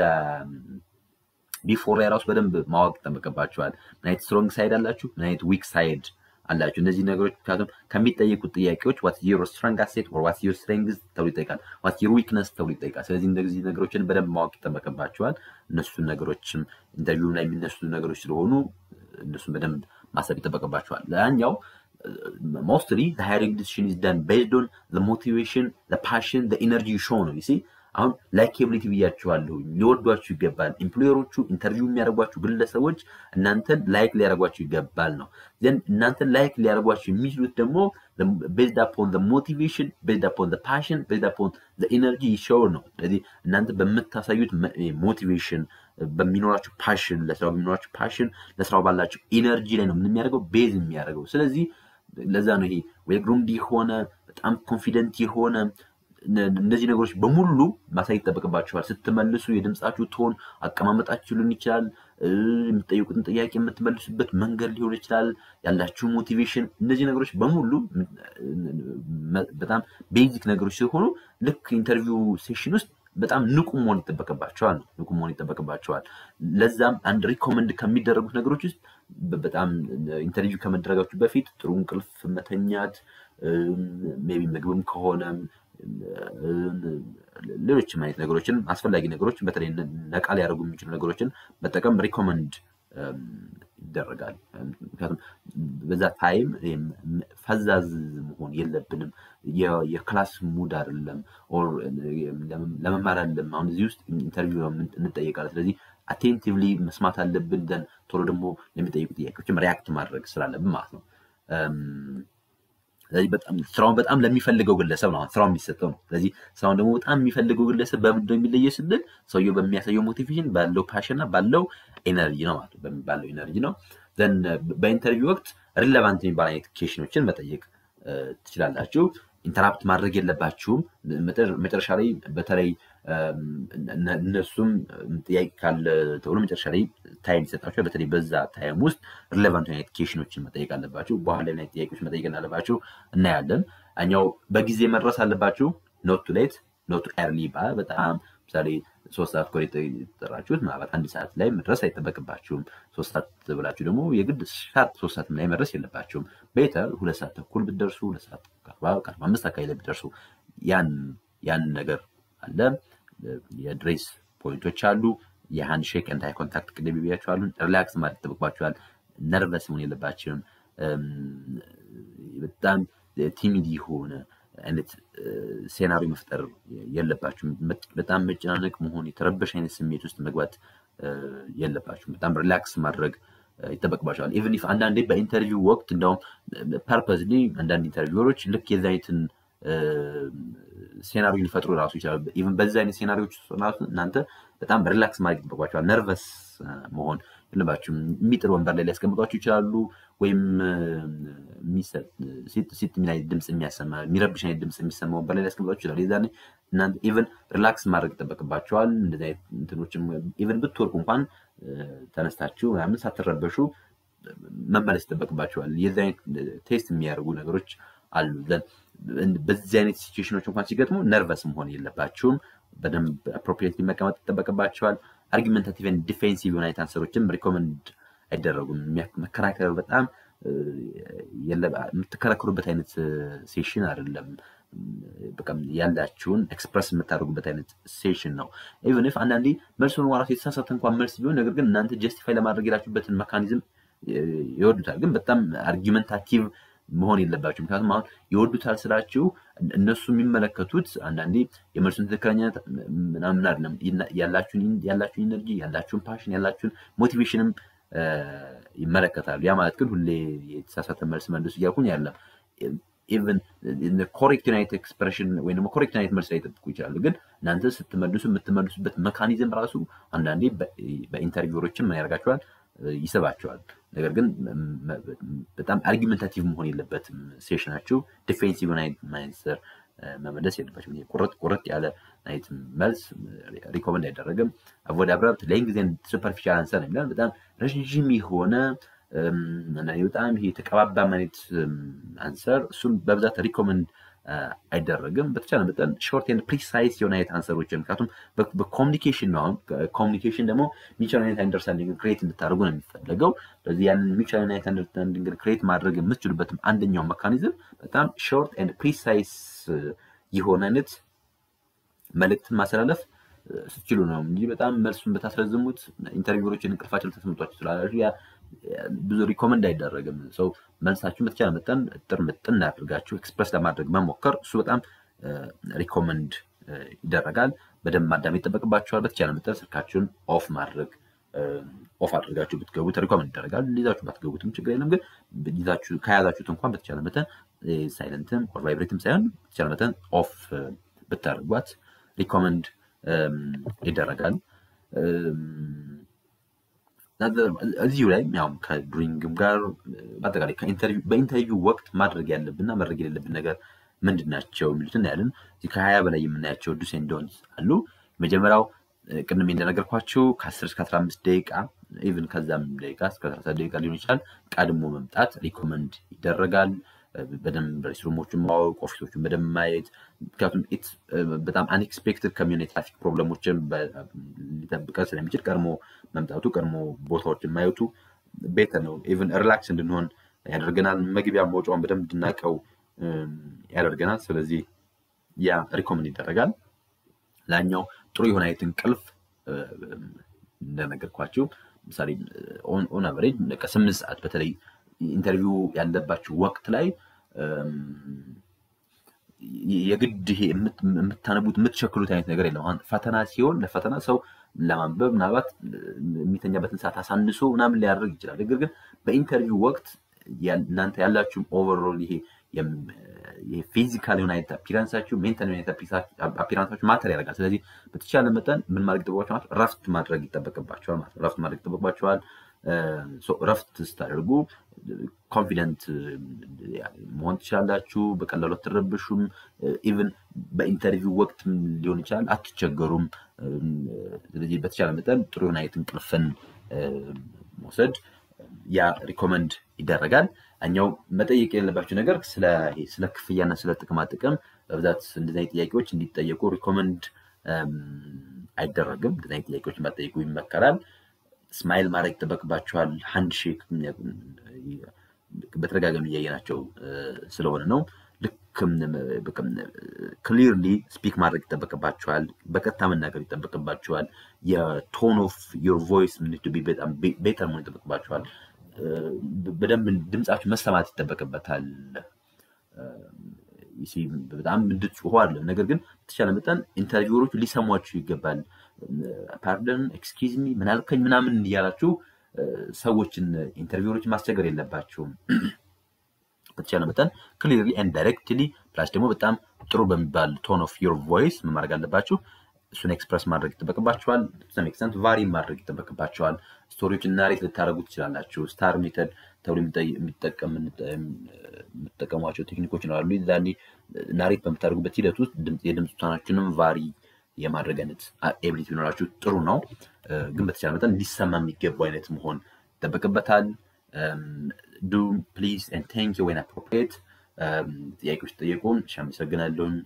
ቢፎር ላይ ራሱ በደንብ ማወቅ ይጠበቅባቸዋል። ምን አይነት ስትሮንግ ሳይድ አላችሁ፣ ምን አይነት ዊክ ሳይድ አላችሁ። እነዚህ ነገሮች ምክንያቱም ከሚጠየቁት ጥያቄዎች ዋት ዩር ስትረንግ አሴት ወር ዋት ዩር ስትሬንግዝ ተብሎ ይጠይቃል። ዋት ዩር ዊክነስ ተብሎ ይጠይቃል። ስለዚህ እንደዚህ ነገሮችን በደንብ ማወቅ ይጠበቅባቸዋል። እነሱን ነገሮችም ኢንተርቪው ላይ የሚነሱ ነገሮች ስለሆኑ እነሱን በደንብ ማሰብ ይጠበቅባቸዋል። ያኛው ሞስትሊ ሃይሪንግ ዲሲሽን ኢዝ ዳን ቤዝድ ኦን ሞቲቬሽን ፓሽን ኢነርጂ ሾው ነው ሲ አሁን ላይኬቢሊቲ ብያችኋለሁ። ሊወዷችሁ ይገባል። ኤምፕሎየሮቹ ኢንተርቪው የሚያደርጓችሁ ግለሰቦች እናንተን ላይክ ሊያደርጓችሁ ይገባል ነው። ዘን እናንተን ላይክ ሊያደርጓችሁ የሚችሉት ደግሞ ቤዝድ አፖን ሞቲቬሽን ቤዝድ አፖን ፓሽን ቤዝድ አፖን ኢነርጂ ሾው ነው። ስለዚህ እናንተ በምታሳዩት ሞቲቬሽን በሚኖራችሁ ፓሽን ለስራው በሚኖራችሁ ፓሽን ለስራው ባላችሁ ኢነርጂ ላይ ነው ምን የሚያደርገው ቤዝ የሚያደርገው። ስለዚህ ለዛ ነው ይሄ ዌል ግሩምድ የሆነ በጣም ኮንፊደንት የሆነ እነዚህ ነገሮች በሙሉ ማሳየት ይጠበቅባችኋል። ስትመልሱ የድምፃችሁ ቶን፣ አቀማመጣችሁ ሊሆን ይችላል። የምትጠይቁትን ጥያቄ የምትመልሱበት መንገድ ሊሆን ይችላል። ያላችሁ ሞቲቬሽን፣ እነዚህ ነገሮች በሙሉ በጣም ቤዚክ ነገሮች ሲሆኑ ልክ ኢንተርቪው ሴሽን ውስጥ በጣም ንቁ መሆን ይጠበቅባቸዋል ነው ንቁ መሆን ይጠበቅባቸዋል። ለዛም አንድ ሪኮመንድ ከሚደረጉት ነገሮች ውስጥ በጣም ኢንተርቪው ከመደረጋችሁ በፊት ጥሩ እንቅልፍ መተኛት፣ ሜይ ቢ ምግብም ከሆነ ሌሎችም አይነት ነገሮችን አስፈላጊ ነገሮችን በተለይ ነቃ ሊያደርጉ የሚችሉ ነገሮችን መጠቀም ሪኮመንድ ይደረጋል። ምክንያቱም በዛ ታይም ፈዛዝ መሆን የለብንም። የክላስ ሙድ አይደለም፣ ለመማር አይደለም። አሁን እዚህ ውስጥ ኢንተርቪው እንጠየቃለን። ስለዚህ አቴንቲቭሊ መስማት አለብን። ደን ቶሎ ደግሞ ለሚጠይቁ ጥያቄዎችም ሪያክት ማድረግ ስላለብን ማለት ነው። ስለዚህ በጣም ስራውን በጣም ለሚፈልገው ግለሰብ ነው ስራው የሚሰጠው ነው። ስለዚህ ስራውን ደግሞ በጣም የሚፈልገው ግለሰብ በምንድን ነው የሚለየ ስንል ሰውየው በሚያሳየው ሞቲቬሽን ባለው ፓሽን እና ባለው ኤነርጂ ነው ማለት ነው። ባለው ኤነርጂ ነው። ዘን በኢንተርቪው ወቅት ሪሌቫንት የሚባል አይነት ኬሽኖችን መጠየቅ ትችላላችሁ። ኢንተራፕት ማድረግ የለባችሁም። መጨረሻ ላይ በተለይ እነሱም ጥያቄ ካለ ተብሎ መጨረሻ ላይ ታይም ይሰጣችኋል። በተለይ በዛ ታይም ውስጥ ሪሌቫንት አይነት ኬሽኖችን መጠየቅ አለባችሁ። በኋላ ላይ ጥያቄዎች መጠየቅ እንዳለባችሁ እናያለን። እኛው በጊዜ መድረስ አለባችሁ። ኖት ቱ ሌት ኖት ኤርሊ ይባላል። በጣም ምሳሌ ሶስት ሰዓት ኮ የተጠራችሁት ምናልባት አንድ ሰዓት ላይ መድረስ አይጠበቅባችሁም። ሶስት ሰዓት ብላችሁ ደግሞ የግድ ሻርፕ ሶስት ሰዓት ላይ መድረስ የለባችሁም። ቤተር ሁለት ሰዓት ተኩል ብትደርሱ፣ ሁለት ሰዓት ከአርባ አምስት አካባቢ ላይ ብትደርሱ ያን ያን ነገር አለ። የድሬስ ፖይንቶች አሉ። የሃንድ ሼክ ኤንድ ሃይ ኮንታክት ቅድም ብያችኋሉ። ሪላክስ ማለት ይጠበቅባችኋል። ነርቨስ መሆን የለባችሁም። በጣም ቲሚድ የሆነ አይነት ሴናሪዮ መፍጠር የለባችሁም። በጣም መጨናነቅ መሆን የተረበሽ አይነት ስሜት ውስጥ መግባት የለባችሁም። በጣም ሪላክስ ማድረግ ይጠበቅባቸዋል። ኢቨን ኢፍ አንዳንዴ በኢንተርቪው ወቅት እንደውም ፐርፐዝሊ አንዳንድ ኢንተርቪወሮች ልክ የዚ አይነትን ሴናሪዮ ሊፈጥሩ ራሱ ይችላሉ። ኢቨን በዚህ አይነት ሴናሪዎች ራሱ እናንተ በጣም ሪላክስ ማድረግ ይጠበቅባቸዋል። ነርቨስ መሆን የለባችሁም። የሚጥል ወንበር ላይ ሊያስቀምጧችሁ ይችላሉ። ወይም ሲት ምን አይነት ድምፅ የሚያሰማ የሚረብሽ አይነት ድምፅ የሚሰማ ወንበር ላይ ሊያስቀምጧችሁ ይችላሉ። የዛኔ እናንተ ኢቨን ሪላክስ ማድረግ ይጠበቅባቸዋል። እንደዚህ አይነት እንትኖችም ኢቨን ብትወርቁ እንኳን ተነስታችሁ ምናምን ሳትረበሹ መመለስ ይጠበቅባቸዋል። የዚህ አይነት ቴስት የሚያደርጉ ነገሮች አሉ። በዚህ አይነት ሲቹዌሽኖች እንኳን ሲገጥሙ ነርቨስ መሆን የለባችሁም። በደንብ አፕሮፕሪየትሊ መቀመጥ ይጠበቅባቸዋል። አርጊመንታቲቭ ዲፌንሲቭ የሆነ አይነት አንሰሮችም ሪኮመንድ አይደረጉም። መከራከር በጣም የምትከራከሩበት አይነት ሴሽን አይደለም። በቃ ያላችሁን ኤክስፕረስ የምታደርጉበት አይነት ሴሽን ነው። ኢቨን ኢፍ አንዳንዴ መልሱን ራሱ የተሳሳተ እንኳን መልስ ቢሆን ነገር ግን እናንተ ጀስቲፋይ ለማድረግ የላችሁበትን መካኒዝም ይወዱታል። ግን በጣም አርጊመንታቲቭ መሆን የለባቸው። ምክንያቱም አሁን ይወዱታል ስላችሁ እነሱ የሚመለከቱት አንዳንዴ የመልሱን ትክክለኛነት ምናምን አይደለም፣ ያላችሁን ኢነርጂ፣ ያላችሁን ፓሽን፣ ያላችሁን ሞቲቬሽንም ይመለከታሉ። ያ ማለት ግን ሁሌ የተሳሳተ መልስ መልሱ እያልኩኝ ያለም ኢቨን ኮሬክት ዩናይት ኤክስፕሬሽን ወይም ደግሞ ኮሬክት ዩናይት መልስ ላይ ይጠብቁ ይችላሉ። ግን እናንተ ስትመልሱ የምትመልሱበት መካኒዝም ራሱ አንዳንዴ በኢንተርቪወሮችን ምን ያደርጋቸዋል ይስባቸዋል። ነገር ግን በጣም አርጊመንታቲቭ መሆን የለበትም ሴሽናችሁ። ዲፌንሲቭ ማንሰር መመለስ የለባቸው። ቁርጥ ቁርጥ ያለ አይነት መልስ ሪኮመንድ አይደረግም። አቮይድ አብራፕት ሌይንግ ዜን ሱፐርፊሻል አንሰር ነው የሚላል። በጣም ረዥም የሆነ በጣም ይሄ የተቀባባ አይነት አንሰር እሱም በብዛት ሪኮመንድ አይደረግም። በተቻለ መጠን ሾርት ኤንድ ፕሪሳይስ የሆነ አይነት አንሰሮችን ምክንያቱም በኮሚኒኬሽን ነው። አሁን ኮሚኒኬሽን ደግሞ ሚቹዋል አይነት አንደርስታንዲንግ ክሬት እንድታደርጉ ነው የሚፈለገው። ስለዚህ ያንን ሚቹዋል አይነት አንደርስታንዲንግ ክሬት ማድረግ የምትችሉበትም አንደኛው መካኒዝም በጣም ሾርት ኤንድ ፕሪሳይስ የሆነ አይነት መልእክትን ማስተላለፍ ስትችሉ ነው እንጂ በጣም መልሱን በታስረዝሙት ኢንተርቪወሮችን እንቅልፋቸው ልታስመጧቸው ስላላችሁ ያ ብዙ ሪኮመንድ አይደረግም። ሰው መልሳችሁን በተቻለ መጠን ጥር ምጥን አድርጋችሁ ኤክስፕረስ ለማድረግ መሞከር እሱ በጣም ሪኮመንድ ይደረጋል። በደንብ ማዳመጥ ይጠበቅባችኋል። በተቻለ መጠን ስልካችሁን ኦፍ ማድረግ ኦፍ አድርጋችሁ ብትገቡት ሪኮመንድ ይደረጋል። ይዛችሁ ባትገቡትም ችግር የለም። ግን ከያዛችሁት እንኳን በተቻለ መጠን ሳይለንትም ኦር ቫይብሬትም ሳይሆን በተቻለ መጠን ኦፍ ብታደርጓት ሪኮመንድ ይደረጋል። እዚሁ ላይ ያው ከድሪንግም ጋር በአጠቃላይ በኢንተርቪው ወቅት ማድረግ ያለብንና ማድረግ የሌለብን ነገር ምንድን ናቸው የሚሉትን እናያለን። እዚህ ከሀያ በላይ የምናያቸው ዱስ ኤንድ ዶንትስ አሉ። መጀመሪያው ቅድም እንደነገርኳቸው ከአስር እስከ አስራ አምስት ደቂቃ ኢቭን ከዛም ደቂቃ እስከ ሰላሳ ደቂቃ ሊሆን ይችላል ቀድሞ መምጣት ሪኮመንድ ይደረጋል። በደንብ ሬስትሩሞችን ማወቅ፣ ኦፊሶችን በደንብ ማየት ምክንያቱም በጣም አንኤክስፔክትድ ከሚሆን የትራፊክ ፕሮብለሞችን ሊጠብቀን ስለሚችል ቀድሞ መምጣቱ ቀድሞ ቦታዎችን ማየቱ ቤተር ነው። ኢቨን ሪላክስ እንድንሆን ያደርገናል። መግቢያ መውጫውን በደንብ እንድናቀው ያደርገናል። ስለዚህ ያ ሪኮመንድ ይደረጋል። ላኛው ጥሩ የሆነ አይነት እንቅልፍ እንደነገርኳችሁ ምሳሌ ኦን አቨሬጅ ከስምንት ሰዓት በተለይ ኢንተርቪው ያለባቸው ወቅት ላይ የግድ ይሄ የምታነቡት የምትሸክሉት አይነት ነገር የለም። አሁን ፈተና ሲሆን ለፈተና ሰው ለማንበብ ምናልባት የሚተኛበትን ሰዓት አሳንሶ ምናምን ሊያደርግ ይችላል። ነገር ግን በኢንተርቪው ወቅት እናንተ ያላችሁም ኦቨርኦል ይሄ ፊዚካል የሆነ አይነት አፒራንሳችሁ ሜንታል የሆነ አፒራንሳችሁ ማተር ያደርጋል። ስለዚህ በተቻለ መጠን ምን ማድረግ ይጠበቅባቸዋል? ረፍት ማድረግ ይጠበቅባቸዋል ማለት ነው። ረፍት ማድረግ ይጠበቅባቸዋል። ረፍት ስታደርጉ ኮንፊደንት መሆን ትችላላችሁ። በቀላሉ አትረብሹም። ኢቭን በኢንተርቪው ወቅት ሊሆን ይችላል አትቸገሩም። ስለዚህ በተቻለ መጠን ጥሩ የሆነ አይነት እንቅልፍን መውሰድ ያ ሪኮመንድ ይደረጋል። እኛው መጠየቅ የሌለባቸው ነገር ስለ ክፍያና ስለ ጥቅማ ጥቅም በብዛት እንደዚህ አይነት ጥያቄዎች እንዲጠየቁ ሪኮመንድ አይደረግም። እንደዚህ አይነት ጥያቄዎች ባጠይቁ ይመከራል። ስማይል ማድረግ ይጠበቅባቸዋል። ሃንድ ሼክ በተደጋጋሚ እያየናቸው ስለሆነ ነው። ልክ ክሊርሊ ስፒክ ማድረግ ይጠበቅባቸዋል። በቀጥታ መናገር ይጠበቅባቸዋል። የቶን ኦፍ ዮር ቮይስ በጣም ቤተር መሆን ይጠበቅባቸዋል። በደንብ ድምፃችሁ መሰማት ይጠበቅበታል። በጣም እንድትጮሁ አይደለም። ነገር ግን በተቻለ መጠን ኢንተርቪወሮቹ ሊሰሟችሁ ይገባል። ፓርደን ኤክስኪዝ ሚ ምን አልከኝ ምናምን እያላችሁ ሰዎችን ኢንተርቪወሮችን ማስቸገር የለባችሁም። በተቻለ መጠን ክሊርሊ ኤንድ ዳይሬክትሊ ፕላስ ደግሞ በጣም ጥሩ በሚባል ቶን ኦፍ ዮር ቮይስ ምን ማድረግ አለባችሁ? እሱን ኤክስፕረስ ማድረግ ይጠበቅባቸዋል። ሰም ኤክስተንት ቫሪ ማድረግ ይጠበቅባቸዋል። ስቶሪዎችን ናሬት ልታደረጉ ትችላላችሁ። ስታር ሜተድ ተብሎ የምትጠቀሟቸው ቴክኒኮች ይኖራሉ። ዛኔ ናሬት በምታደርጉበት ሂደት ውስጥ የድምፅ ቶናችንም ቫሪ የማድረግ አይነት ኤቢሊቲ ቢኖራችሁ ጥሩ ነው። ግን በተቻለ መጠን ሊሰማ የሚገቡ አይነት መሆን ይጠበቅበታል። ዱ ፕሊዝ ኤንድ ቴንክ ወይን አፕሮፕሪየት ጥያቄዎች ጠየቁን። እሺ አመሰግናለሁኝ።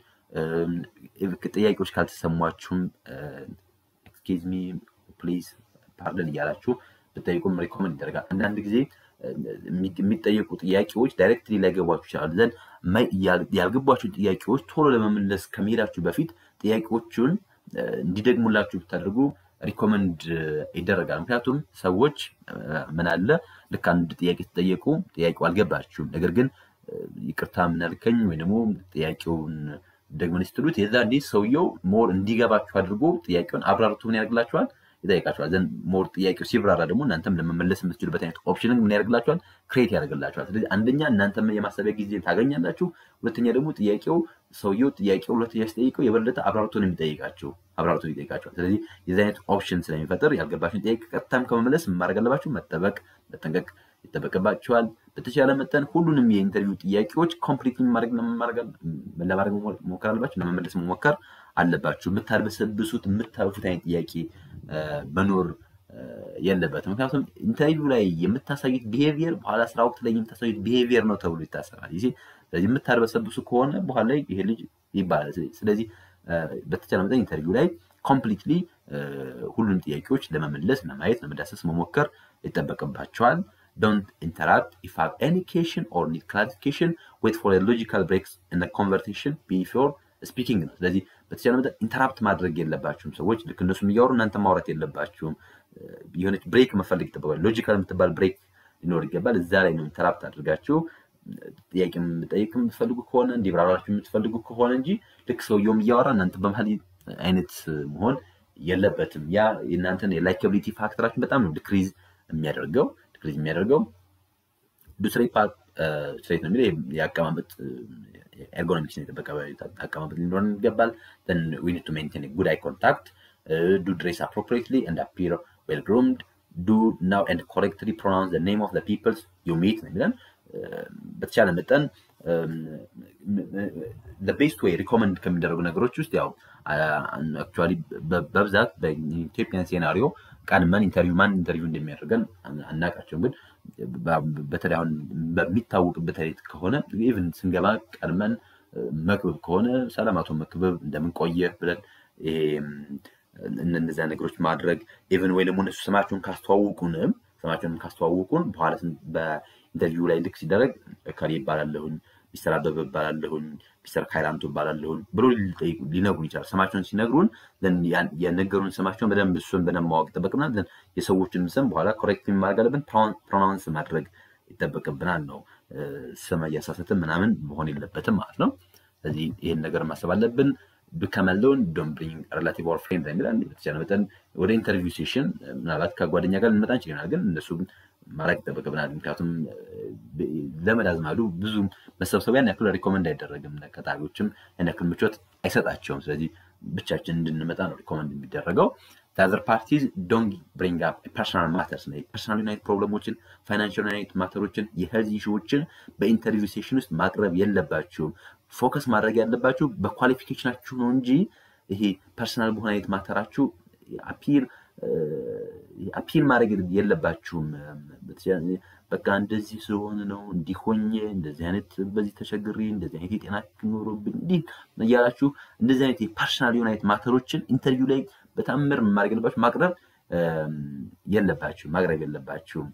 ጥያቄዎች ካልተሰሟችሁም ኤክስኪዝ ሚ ፕሊዝ ፓርደን እያላችሁ ብጠይቁም ሪኮመንድ ይደረጋል። አንዳንድ ጊዜ የሚጠየቁ ጥያቄዎች ዳይሬክትሊ ላይገቧችሁ ይችላሉ። ዘንድ ያልገቧችሁን ጥያቄዎች ቶሎ ለመመለስ ከመሄዳችሁ በፊት ጥያቄዎቹን እንዲደግሙላችሁ ብታደርጉ ሪኮመንድ ይደረጋል። ምክንያቱም ሰዎች ምን አለ ልክ አንድ ጥያቄ ተጠየቁ፣ ጥያቄው አልገባችሁም፣ ነገር ግን ይቅርታ ምናልከኝ ወይ ደግሞ ጥያቄውን ደግመን ስትሉት የዛኔ ሰውየው ሞር እንዲገባችሁ አድርጎ ጥያቄውን አብራርቶ ምን ያደርግላችኋል ይጠይቃችኋል። ዘንድ ሞር ጥያቄው ሲብራራ ደግሞ እናንተም ለመመለስ የምትችሉበት አይነት ኦፕሽንን ምን ያደርግላችኋል ክሬት ያደርግላችኋል። ስለዚህ አንደኛ እናንተም የማሰቢያ ጊዜ ታገኛላችሁ። ሁለተኛ ደግሞ ጥያቄው ሰውየው ጥያቄው ሁለተኛ ሲጠይቀው የበለጠ አብራርቶ ነው የሚጠይቃቸው አብራርቶ ይጠይቃቸዋል። ስለዚህ የዚህ አይነት ኦፕሽን ስለሚፈጥር ያልገባችሁን ጥያቄ ቀጥታም ከመመለስ ማድረግ አለባችሁ፣ መጠበቅ መጠንቀቅ ይጠበቅባቸዋል። በተቻለ መጠን ሁሉንም የኢንተርቪው ጥያቄዎች ኮምፕሊት ለማድረግ መሞከር አለባችሁ፣ ለመመለስ መሞከር አለባችሁ። የምታርበሰብሱት የምታልፉት አይነት ጥያቄ መኖር የለበትም። ምክንያቱም ኢንተርቪው ላይ የምታሳዩት ቢሄቪየር በኋላ ስራ ወቅት ላይ የምታሳዩት ቢሄቪየር ነው ተብሎ ይታሰባል። ይሄ ስለዚህ የምታርበሰብሱ ከሆነ በኋላ ላይ ይሄ ልጅ ይባላል። ስለዚህ በተቻለ መጠን ኢንተርቪው ላይ ኮምፕሊትሊ ሁሉንም ጥያቄዎች ለመመለስ፣ ለማየት፣ ለመዳሰስ መሞከር ይጠበቅባቸዋል። ዶንት ኢንተራፕት ኢፍ ሃቭ ኤኒ ኩዌሽን ኦር ኒድ ክላሪፊኬሽን ዌት ፎር ሎጂካል ብሬክስ ኢን ኮንቨርሴሽን ቢፎር ስፒኪንግ ነው። ስለዚህ በተቻለ መጠን ኢንተራፕት ማድረግ የለባችሁም። ሰዎች ልክ እነሱም እያወሩ እናንተ ማውራት የለባችሁም። የሆነች ብሬክ መፈለግ ይጠበቃል። ሎጂካል የምትባል ብሬክ ሊኖር ይገባል። እዛ ላይ ነው ኢንተራፕት አድርጋችሁ ጥያቄ የምጠይቅ የምትፈልጉ ከሆነ እንዲብራራችሁ የምትፈልጉ ከሆነ እንጂ ልክ ሰውየውም እያወራ እናንተ በመሀል አይነት መሆን የለበትም። ያ የእናንተን የላይካቢሊቲ ፋክተራችን በጣም ነው ዲክሪዝ የሚያደርገው ዲክሪዝ የሚያደርገው ዱስሬ ፓርት ስትሬት ነው የሚለው የአቀማመጥ ኤርጎኖሚክስ የጠበቀ አቀማመጥ ሊኖረን ይገባል። ዊ ኒድ ቱ ሜንቴን ጉድ አይ ኮንታክት ዱ ድሬስ አፕሮፕሪትሊ ኤንድ አፒር ዌል ግሩምድ ዱ ናው ኤንድ ኮሬክትሊ ፕሮናውንስ ዘ ኔም ኦፍ ዘ ፒፕልስ ዩ ሚት ነው የሚለን በተቻለ መጠን ቤስት ወይ ሪኮመንድ ከሚደረጉ ነገሮች ውስጥ ያው አክቹዋሊ በብዛት በኢትዮጵያን ሴናሪዮ ቀድመን ኢንተርቪው ማን ኢንተርቪው እንደሚያደርገን አናውቃቸውም። ግን በተለይ አሁን በሚታወቅበት አይነት ከሆነ ኢቭን ስንገባ ቀድመን መክብብ ከሆነ ሰላም አቶ መክብብ እንደምንቆየ ብለን እነዚያ ነገሮች ማድረግ ኢቭን ወይ ደግሞ እነሱ ስማቸውን ካስተዋውቁንም ስማቸውን ካስተዋውቁን በኋላ በኢንተርቪው ላይ ልክ ሲደረግ እከሌ ይባላለሁኝ ሚስተር አበበ ይባላለሁኝ ሚስተር ካይራንቱ እባላለሁን ብሎ ሊነግሩን ይችላል። ስማቸውን ሲነግሩን የነገሩን ስማቸውን በደንብ እሱን በደንብ ማወቅ ይጠበቅብናል። የሰዎችን ስም በኋላ ኮሬክት ማድረግ አለብን። ፕሮናውንስ ማድረግ ይጠበቅብናል ነው ስም እያሳሰትን ምናምን መሆን የለበትም ማለት ነው። ስለዚህ ይህን ነገር ማሰብ አለብን። ብከመለውን ዶን ብሪንግ ሬላቲቭ ኦር ፍሬንድ የሚላል በተቻለ መጠን ወደ ኢንተርቪው ሴሽን ምናልባት ከጓደኛ ጋር ልንመጣ እንችላል፣ ግን እነሱ ማድረግ ይጠበቅብናል። ምክንያቱም ዘመድ አዝማዱ ብዙ መሰብሰብ ያን ያክል ሪኮመንድ አይደረግም። ቀጣሪዎችም ያን ያክል ምቾት አይሰጣቸውም። ስለዚህ ብቻችን እንድንመጣ ነው ሪኮመንድ የሚደረገው። ዘር ፓርቲዝ ዶንት ብሪንግ አፕ ፐርሰናል ማተርስ ነው። ፐርሰናል ዩናይት ፕሮብለሞችን፣ ፋይናንሽል ዩናይት ማተሮችን፣ የሄልዝ ኢሹዎችን በኢንተርቪው ሴሽን ውስጥ ማቅረብ የለባችሁም። ፎከስ ማድረግ ያለባችሁ በኳሊፊኬሽናችሁ ነው እንጂ ይሄ ፐርሰናል በሆነ አይነት ማተራችሁ አፒል አፒል ማድረግ የለባችሁም። በቃ እንደዚህ ስለሆነ ነው እንዲሆኜ እንደዚህ አይነት በዚህ ተቸግሬ እንደዚህ አይነት የጤና ኖሮብኝ እንዲህ እያላችሁ እንደዚህ አይነት የፐርሰናል የሆነ አይነት ማተሮችን ኢንተርቪው ላይ በታምር ማድረግ የለባችሁ ማቅረብ የለባችሁም ማቅረብ የለባችሁም።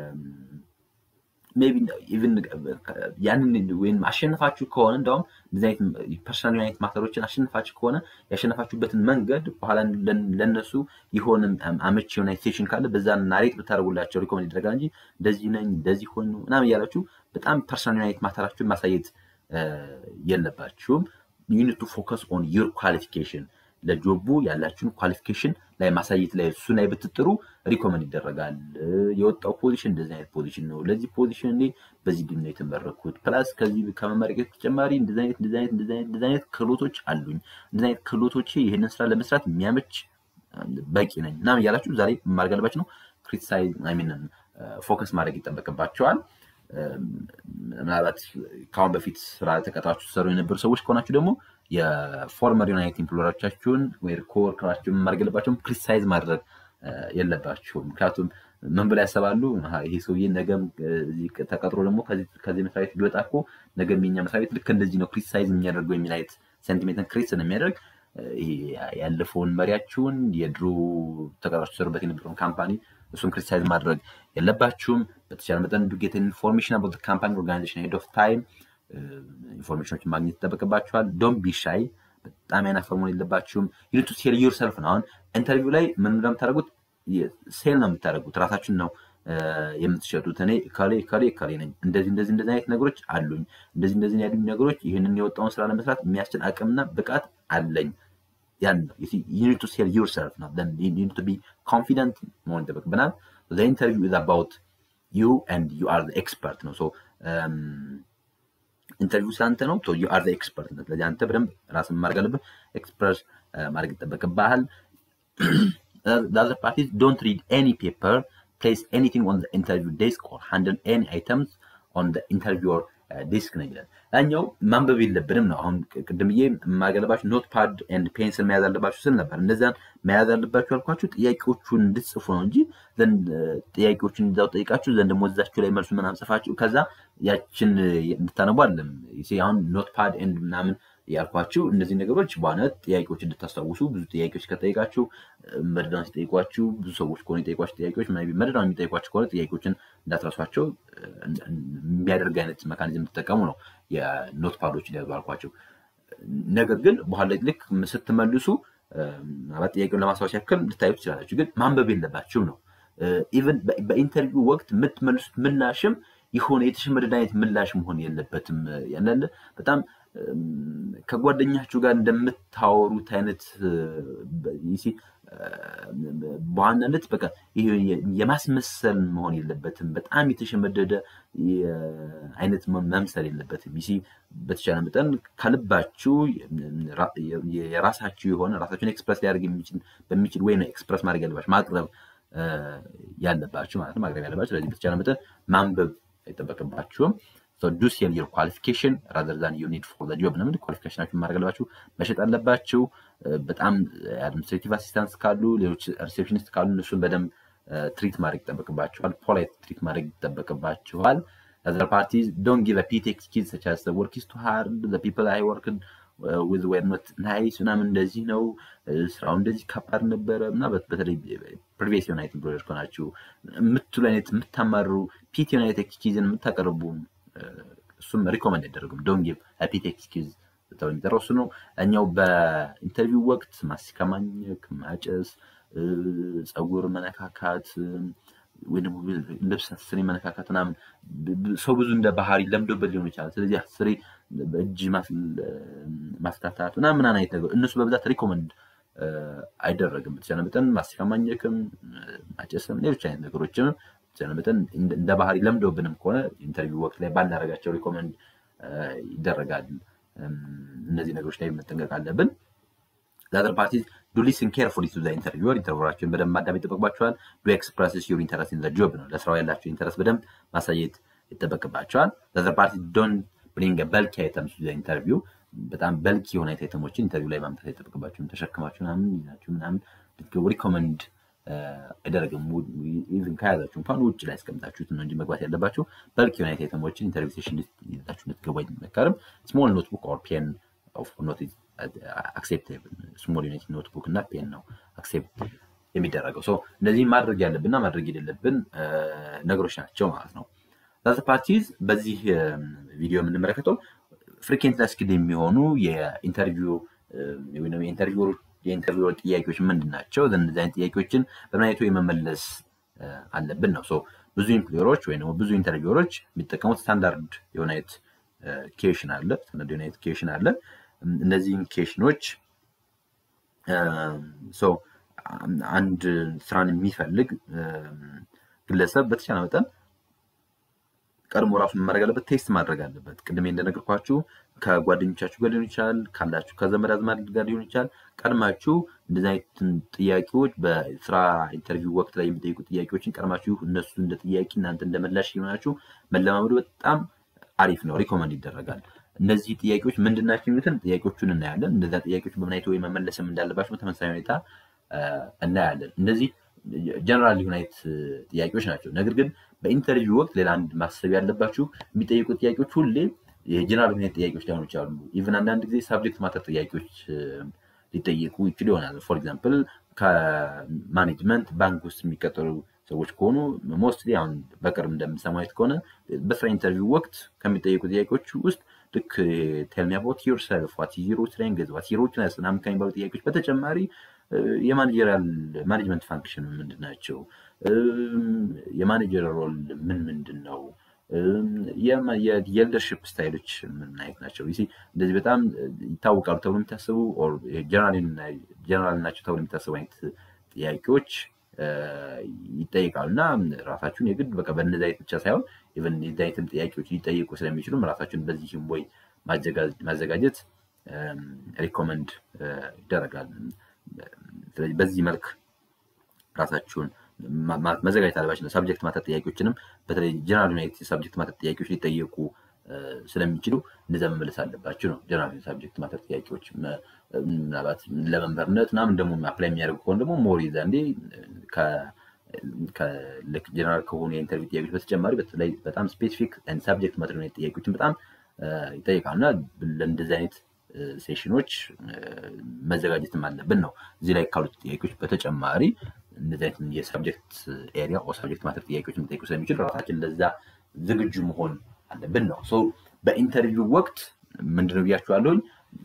ሜይ ቢ ኢቭን ያንን ወይም አሸንፋችሁ ከሆነ እንደውም እንደዚህ አይነት ፐርሰናል አይነት ማተሮችን አሸንፋችሁ ከሆነ ያሸነፋችሁበትን መንገድ በኋላ ለነሱ የሆነ አመች የሆነ ሴሽን ካለ በዛ ናሬት ብታደርጉላቸው ሪኮመንድ ይደረጋል እንጂ እንደዚህ ነኝ እንደዚህ ሆኑ ምናምን እያላችሁ በጣም ፐርሰናል አይነት ማተራችሁን ማሳየት የለባችሁም። ዩኒቱ ፎከስ ኦን ዩር ኳሊፊኬሽን ለጆቡ ያላችሁን ኳሊፊኬሽን ላይ ማሳየት ላይ እሱ ላይ ብትጥሩ ሪኮመንድ ይደረጋል። የወጣው ፖዚሽን እንደዚህ አይነት ፖዚሽን ነው። ለዚህ ፖዚሽን እኔ በዚህ ዲን ነው የተመረኩት። ፕላስ ከዚህ ከመመረቄ ተጨማሪ እንደዚህ አይነት እንደዚህ አይነት እንደዚህ አይነት ክህሎቶች አሉኝ። እንደዚህ አይነት ክህሎቶች ይህንን ስራ ለመስራት የሚያመች በቂ ነኝ ምናምን እያላችሁ ዛሬ ማድረግ አለባችሁ ነው ክሪቲሳይዝ ሚን ፎከስ ማድረግ ይጠበቅባቸዋል። ምናልባት ከአሁን በፊት ስራ ተቀጥራችሁ ትሰሩ የነበሩ ሰዎች ከሆናችሁ ደግሞ የፎርመር ዩናይት ኢምፕሎየሮቻችሁን ወይ ኮወርከራችሁን ማድረግ የለባቸውም። ክሪቲሳይዝ ማድረግ የለባችሁም። ምክንያቱም ምን ብላ ያሰባሉ? ይሄ ሰውዬ ነገም ተቀጥሮ ደግሞ ከዚህ መስሪያ ቤት ቢወጣ እኮ ነገም የኛ መስሪያ ቤት ልክ እንደዚህ ነው ክሪቲሳይዝ የሚያደርገው የሚል አይነት ሴንቲሜንትን ክሪት ስለሚያደርግ ያለፈውን መሪያችሁን የድሮ ተቀጥራችሁ ትሰሩበት የነበረውን ካምፓኒ እሱን ክሪቲሳይዝ ማድረግ የለባችሁም። በተቻለ መጠን ዱጌት ኢንፎርሜሽን አባት ካምፓኒ ኦርጋናይዜሽን ሄድ ኦፍ ታይም ኢንፎርሜሽኖችን ማግኘት ይጠበቅባችኋል። ዶን ቢሻይ በጣም ያናፈር መሆን የለባችሁም። ዩኒቱ ሴል ዩር ሰልፍ ነው። አሁን ኢንተርቪው ላይ ምን እንደምታደርጉት ሴል ነው የምታደርጉት፣ ራሳችን ነው የምትሸጡት። እኔ ከሌ ከሌ ከሌ ነኝ፣ እንደዚህ እንደዚህ እንደዚህ አይነት ነገሮች አሉኝ፣ እንደዚህ እንደዚህ ያሉኝ ነገሮች ይህንን የወጣውን ስራ ለመስራት የሚያስችል አቅምና ብቃት አለኝ። ያን ነው ዩኒቱ ሴል ዩር ሰልፍ ነው። ዩኒቱ ቢ ኮንፊደንት መሆን ይጠበቅብናል። ኢንተርቪው ኢዝ አባውት ዩ ኤንድ ዩ አር ኤክስፐርት ነው። ኢንተርቪው ስላንተ ነው። ዩ አር ኤክስፐርት ነው። ስለዚህ አንተ በደንብ ራስን ማድረግ አለብህ። ኤክስፕረስ ማድረግ ይጠበቅብሃል። ዛዘር ፓርቲስ ዶንት ሪድ ኤኒ ፔፐር ፕሌስ ኤኒቲንግ ኦን ኢንተርቪው ዴስክ ኦር ሃንድል ኤኒ አይተምስ ኦን ኢንተርቪው ዲስክ ነው ይላል። ያኛው ማንበብ የለብንም ነው። አሁን ቅድምዬ የማገለባችሁ ኖት ፓድ ኤንድ ፔንስል መያዝ አለባችሁ ስል ነበር። እነዚያን መያዝ አለባችሁ ያልኳችሁ ጥያቄዎቹን እንድትጽፉ ነው እንጂ ዘንድ ጥያቄዎችን እንዳው ጠይቃችሁ ዘንድ ደግሞ እዛችሁ ላይ መልሱ ምናምን ጽፋችሁ ከዛ ያችን እንድታነቡ አለም አሁን ኖት ፓድ ኤንድ ምናምን ያልኳችሁ እነዚህ ነገሮች በዋነት ጥያቄዎች እንድታስታውሱ ብዙ ጥያቄዎች ከጠይቃችሁ መድዳን ሲጠይቋችሁ ብዙ ሰዎች ከሆኑ የጠይቋቸው ጥያቄዎች መድዳን የሚጠይቋቸው ከሆነ ጥያቄዎችን እንዳትረሷቸው የሚያደርግ አይነት መካኒዝም እንድትጠቀሙ ነው የኖት ፓዶችን ያዙ አልኳቸው። ነገር ግን በኋላ ልክ ስትመልሱ ምናልባት ጥያቄውን ለማስታወስ ያክል ልታዩ ትችላላችሁ፣ ግን ማንበብ የለባችሁም ነው። ኢቨን በኢንተርቪው ወቅት የምትመልሱት ምላሽም የሆነ የተሸመደደ አይነት ምላሽ መሆን የለበትም። ያንዳንድ በጣም ከጓደኛችሁ ጋር እንደምታወሩት አይነት በዋናነት በቃ የማስመሰል መሆን የለበትም። በጣም የተሸመደደ አይነት መምሰል የለበትም። ይሲ በተቻለ መጠን ከልባችሁ የራሳችሁ የሆነ ራሳችሁን ኤክስፕረስ ሊያደርግ በሚችል ወይ ነው ኤክስፕረስ ማድረግ ያለባችሁ ማቅረብ ያለባችሁ ማለት ነው። ማቅረብ ያለባችሁ። ስለዚህ በተቻለ መጠን ማንበብ አይጠበቅባችሁም። ዱ ሴል ዩር ኳሊፊኬሽን ራዘር ዛን ዩ ኒድ ፎር ጆብ ነው። ኳሊፊኬሽናችሁን ማድረግ አለባችሁ፣ መሸጥ አለባችሁ። በጣም አድሚኒስትሬቲቭ አሲስታንስ ካሉ፣ ሌሎች ሪሴፕሽኒስት ካሉ እነሱን በደንብ ትሪት ማድረግ ይጠበቅባችኋል። ፖላይት ትሪት ማድረግ ይጠበቅባችኋል። አዘር ፓርቲስ ዶንት ጊቭ ፒቲ ኤክስኪዝ ሰች አስ ወርክ ኢዝ ቱ ሃርድ ዘ ፒፕል አይ ወርክ ዊዝ ዌር ኖት ናይስ ምናምን እንደዚህ ነው፣ ስራው እንደዚህ ከባድ ነበረ እና በተለይ ፕሪቪየስ የሆነ አይነት ኢምፕሎየር ከሆናችሁ የምትሉ አይነት የምታማሩ ፒቲ የሆነ አይነት ኤክስኪዝን የምታቀርቡ እሱም ሪኮመንድ አይደረግም። ዶንት ጊቭ ፒቲ ኤክስኪዝ ተብሎ የሚጠራው እሱ ነው። እኛው በኢንተርቪው ወቅት ማስቲካ ማኘክ፣ ማጨስ፣ ፀጉር መነካካት ወይ ደግሞ ልብስ አስሬ መነካካት ምናምን ሰው ብዙ እንደ ባህሪ ለምዶበት ሊሆን ይችላል። ስለዚህ አስሬ በእጅ ማፍታታት ምናምን ምናምን አይነት ነገር እነሱ በብዛት ሪኮመንድ አይደረግም። በተቻለ መጠን ማስቲካ ማኘክም ማጨስም ሌሎች አይነት ነገሮችም በተቻለ መጠን እንደ ባህሪ ለምደውብንም ከሆነ ኢንተርቪው ወቅት ላይ ባናደርጋቸው ሪኮመንድ ይደረጋል። እነዚህ ነገሮች ላይ መጠንቀቅ አለብን። ዘአዘር ፓርቲ ዱ ሊስን ኬርፉሊ ቱ ዘ ኢንተርቪወር ኢንተርቪወራቸውን በደንብ ማዳመጥ ይጠበቅባቸዋል። ዱ ኤክስፕረስስ ዩር ኢንተረስት ኢን ዘ ጆብ ነው። ለስራው ያላቸው ኢንተረስት በደንብ ማሳየት ይጠበቅባቸዋል። ዘአዘር ፓርቲ ዶንት ብሪንግ በልኪ አይተምስ ቱ ዘ ኢንተርቪው በጣም በልኪ የሆነ አይተሞችን ኢንተርቪው ላይ ማምጣት አይጠበቅባቸውም። ተሸክማችሁ ምናምን ይዛችሁ ምናምን ልትገቡ ሪኮመንድ አይደረግም። ኢቭን ከያዛችሁ እንኳን ውጭ ላይ ያስቀምጣችሁት ነው እንጂ መግባት ያለባችሁ በልክ የሆነ አይተሞችን ኢንተርቪው ሴሽን ይዛችሁ ልትገቡ አይመከርም። ስሞል ኖትቡክ ኦር ፔን ኦፍ ኖት አክሴፕቴብል ስሞል ዩኒት ኖትቡክ እና ፔን ነው አክሴፕት የሚደረገው። እነዚህ ማድረግ ያለብንና ማድረግ የሌለብን ነገሮች ናቸው ማለት ነው። ዛት ፓርቲዝ በዚህ ቪዲዮ የምንመለከተው ፍሪኬንት ስኪል የሚሆኑ የኢንተርቪው የኢንተርቪው ጥያቄዎች ምንድን ናቸው? እነዚህ አይነት ጥያቄዎችን በምን አይነቱ የመመለስ አለብን ነው። ብዙ ኢምፕሎየሮች ወይም ደግሞ ብዙ ኢንተርቪወሮች የሚጠቀሙት ስታንዳርድ የሆነ አይነት ኬሽን አለ ስታንዳርድ የሆነ አይነት ኬሽን አለ። እነዚህን ኬሽኖች አንድ ስራን የሚፈልግ ግለሰብ በተቻለ መጠን ቀድሞ ራሱን ማድረግ አለበት፣ ቴስት ማድረግ አለበት። ቅድሜ እንደነገርኳችሁ ከጓደኞቻችሁ ጋር ሊሆን ይችላል፣ ካላችሁ ከዘመድ አዝማድ ጋር ሊሆን ይችላል። ቀድማችሁ እንደዚህ አይነት ጥያቄዎች በስራ ኢንተርቪው ወቅት ላይ የሚጠይቁ ጥያቄዎችን ቀድማችሁ እነሱ እንደ ጥያቄ እናንተ እንደ መላሽ የሆናችሁ መለማመዱ በጣም አሪፍ ነው፣ ሪኮመንድ ይደረጋል። እነዚህ ጥያቄዎች ምንድን ናቸው የሚሉትን ጥያቄዎቹን እናያለን። እነዚያ ጥያቄዎች በምን አይነት ወይ መመለስም እንዳለባቸው በተመሳሳይ ሁኔታ እናያለን። እነዚህ ጀነራል የሆነ አይነት ጥያቄዎች ናቸው። ነገር ግን በኢንተርቪው ወቅት ሌላ አንድ ማሰብ ያለባችሁ የሚጠይቁ ጥያቄዎች ሁሌ የጀነራል የሆነ ጥያቄዎች ላይሆኑ ይችላሉ። ኢቨን አንዳንድ ጊዜ ሳብጀክት ማተር ጥያቄዎች ሊጠየቁ ይችሉ ይሆናል። ፎር ኤግዛምፕል ከማኔጅመንት ባንክ ውስጥ የሚቀጠሩ ሰዎች ከሆኑ ሞስትሊ አሁን በቅርብ እንደምሰማው አይነት ከሆነ በስራ ኢንተርቪው ወቅት ከሚጠየቁ ጥያቄዎች ውስጥ ልክ ቴልሚ አባውት ዮርሰልፍ ዋት ኢዝ ዩር ስትሬንግዝ ዋት ዩር ዊክነስ ምናምን ከሚባሉ ጥያቄዎች በተጨማሪ የማኔጀሪያል ማኔጅመንት ፋንክሽን ምንድን ናቸው? የማኔጀር ሮል ምን ምንድን ነው? የሊደርሽፕ ስታይሎች ምን አይነት ናቸው? እንደዚህ በጣም ይታወቃሉ ተብሎ የሚታሰቡ ጀነራል ናቸው ተብሎ የሚታሰቡ አይነት ጥያቄዎች ይጠይቃሉ እና ራሳችሁን የግድ በቃ በእነዚህ አይነት ብቻ ሳይሆን ኢቨን የዚህ አይነትም ጥያቄዎች ሊጠይቁ ስለሚችሉም ራሳችሁን በዚህም ወይ ማዘጋጀት ሪኮመንድ ይደረጋል። ስለዚህ በዚህ መልክ ራሳችሁን መዘጋጀት አለባችሁ። ሳብጀክት ማተር ጥያቄዎችንም በተለይ ጀነራል ዩናይት ሳብጀክት ማተር ጥያቄዎች ሊጠየቁ ስለሚችሉ እንደዛ መመለስ አለባችሁ ነው። ጀነራል ሳብጀክት ማተር ጥያቄዎች ምናልባት ለመንበርነት ምናምን ደግሞ አፕላይ የሚያደርጉ ከሆነ ደግሞ ሞር ዛንዴ ጀነራል ከሆኑ የኢንተርቪው ጥያቄዎች በተጨማሪ በተለይ በጣም ስፔሲፊክ ሳብጀክት ማተር ዩናይት ጥያቄዎችን በጣም ይጠይቃሉ እና ለእንደዚህ አይነት ሴሽኖች መዘጋጀትም አለብን ነው። እዚህ ላይ ካሉት ጥያቄዎች በተጨማሪ እንደዚህ አይነት የሳብጀክት ኤሪያ ሳብጀክት ማተር ጥያቄዎች የሚጠይቁ ስለሚችል ራሳችን ለዛ ዝግጁ መሆን አለብን ነው። በኢንተርቪው ወቅት ምንድነው ብያችኋለሁኝ፣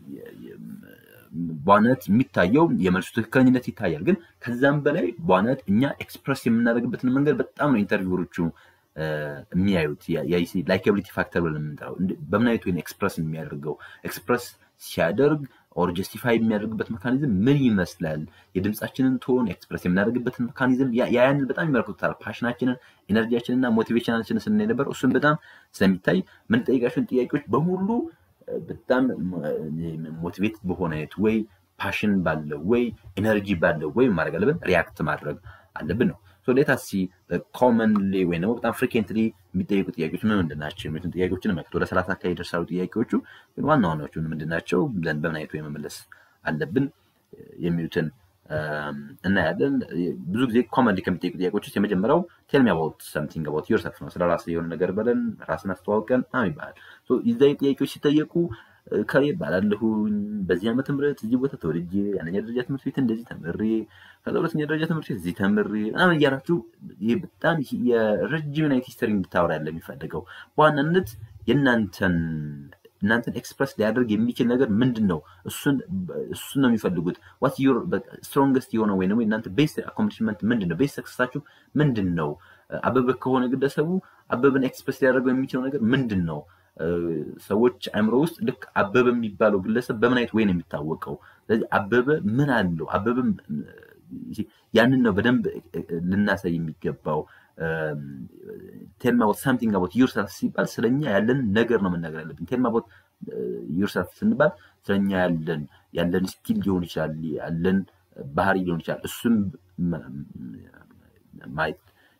በዋናነት የሚታየው የመልሱ ትክክለኝነት ይታያል። ግን ከዛም በላይ በዋናነት እኛ ኤክስፕረስ የምናደርግበትን መንገድ በጣም ነው ኢንተርቪወሮቹ የሚያዩት ላይካቢሊቲ ፋክተር ብለን የምንጠራው በምን አይነት ወይም ኤክስፕረስ የሚያደርገው ኤክስፕረስ ሲያደርግ ኦር ጀስቲፋይ የሚያደርግበት መካኒዝም ምን ይመስላል? የድምፃችንን ቶን ኤክስፕረስ የምናደርግበትን መካኒዝም ያንን በጣም ይመለከቱታል። ፓሽናችንን፣ ኤነርጂያችንን እና ሞቲቬሽናችንን ስናይ ነበር። እሱን በጣም ስለሚታይ የምንጠይቃቸውን ጥያቄዎች በሙሉ በጣም ሞቲቬት በሆነ አይነት ወይ ፓሽን ባለው ወይ ኤነርጂ ባለው ወይ ማድረግ አለብን፣ ሪያክት ማድረግ አለብን ነው። ሌታሲ ኮመንሊ ወይም ደግሞ በጣም ፍሪኬንትሊ የሚጠየቁ ጥያቄዎች ምን ምንድን ናቸው የሚሉትን ጥያቄዎችን መለከት ወደ ሰላሳ አካባቢ ይደርሳሉ ጥያቄዎቹ። ግን ዋና ዋናዎቹ ምንድን ናቸው ብለን በምን አይነቱ የመመለስ አለብን የሚሉትን እናያለን። ብዙ ጊዜ ኮመንሊ ከሚጠየቁ ጥያቄዎች ውስጥ የመጀመሪያው ቴልሚ አባውት ሰምቲንግ አባውት ዮርሰልፍ ነው። ስለ ራስ የሆነ ነገር በለን ራስን አስተዋውቀን ምናምን ይባላል። እዛ ጥያቄዎች ሲጠየቁ ከሌ ይባላለሁኝ በዚህ ዓመተ ምህረት እዚህ ቦታ ተወልጄ አንደኛ ደረጃ ትምህርት ቤት እንደዚህ ተምሬ ከዛ ሁለተኛ ደረጃ ትምህርት ቤት እዚህ ተምሬ ምናምን እያላችሁ ይህ በጣም የረጅም ናይት ሂስተሪ እንድታወራ ያለ የሚፈልገው በዋናነት የእናንተን እናንተን ኤክስፕረስ ሊያደርግ የሚችል ነገር ምንድን ነው? እሱን እሱን ነው የሚፈልጉት። ዋት ዩር ስትሮንግስት የሆነ ወይ ደግሞ እናንተ ቤስት አኮምፕሊሽመንት ምንድን ነው? ቤስት ሰክሰሳችሁ ምንድን ነው? አበበ ከሆነ ግለሰቡ አበበን ኤክስፕረስ ሊያደርገው የሚችለው ነገር ምንድን ነው? ሰዎች አእምሮ ውስጥ ልክ አበበ የሚባለው ግለሰብ በምን አይነት ወይ ነው የሚታወቀው? ስለዚህ አበበ ምን አለው? አበበ ያንን ነው በደንብ ልናሳይ የሚገባው። ቴልማ ቦት ሳምቲንግ አቦት ዩርሰልፍ ሲባል ስለኛ ያለን ነገር ነው መናገር ያለብን። ቴልማ ቦት ዩርሰልፍ ስንባል ስለኛ ያለን ያለን ስኪል ሊሆን ይችላል፣ ያለን ባህሪ ሊሆን ይችላል። እሱም ማየት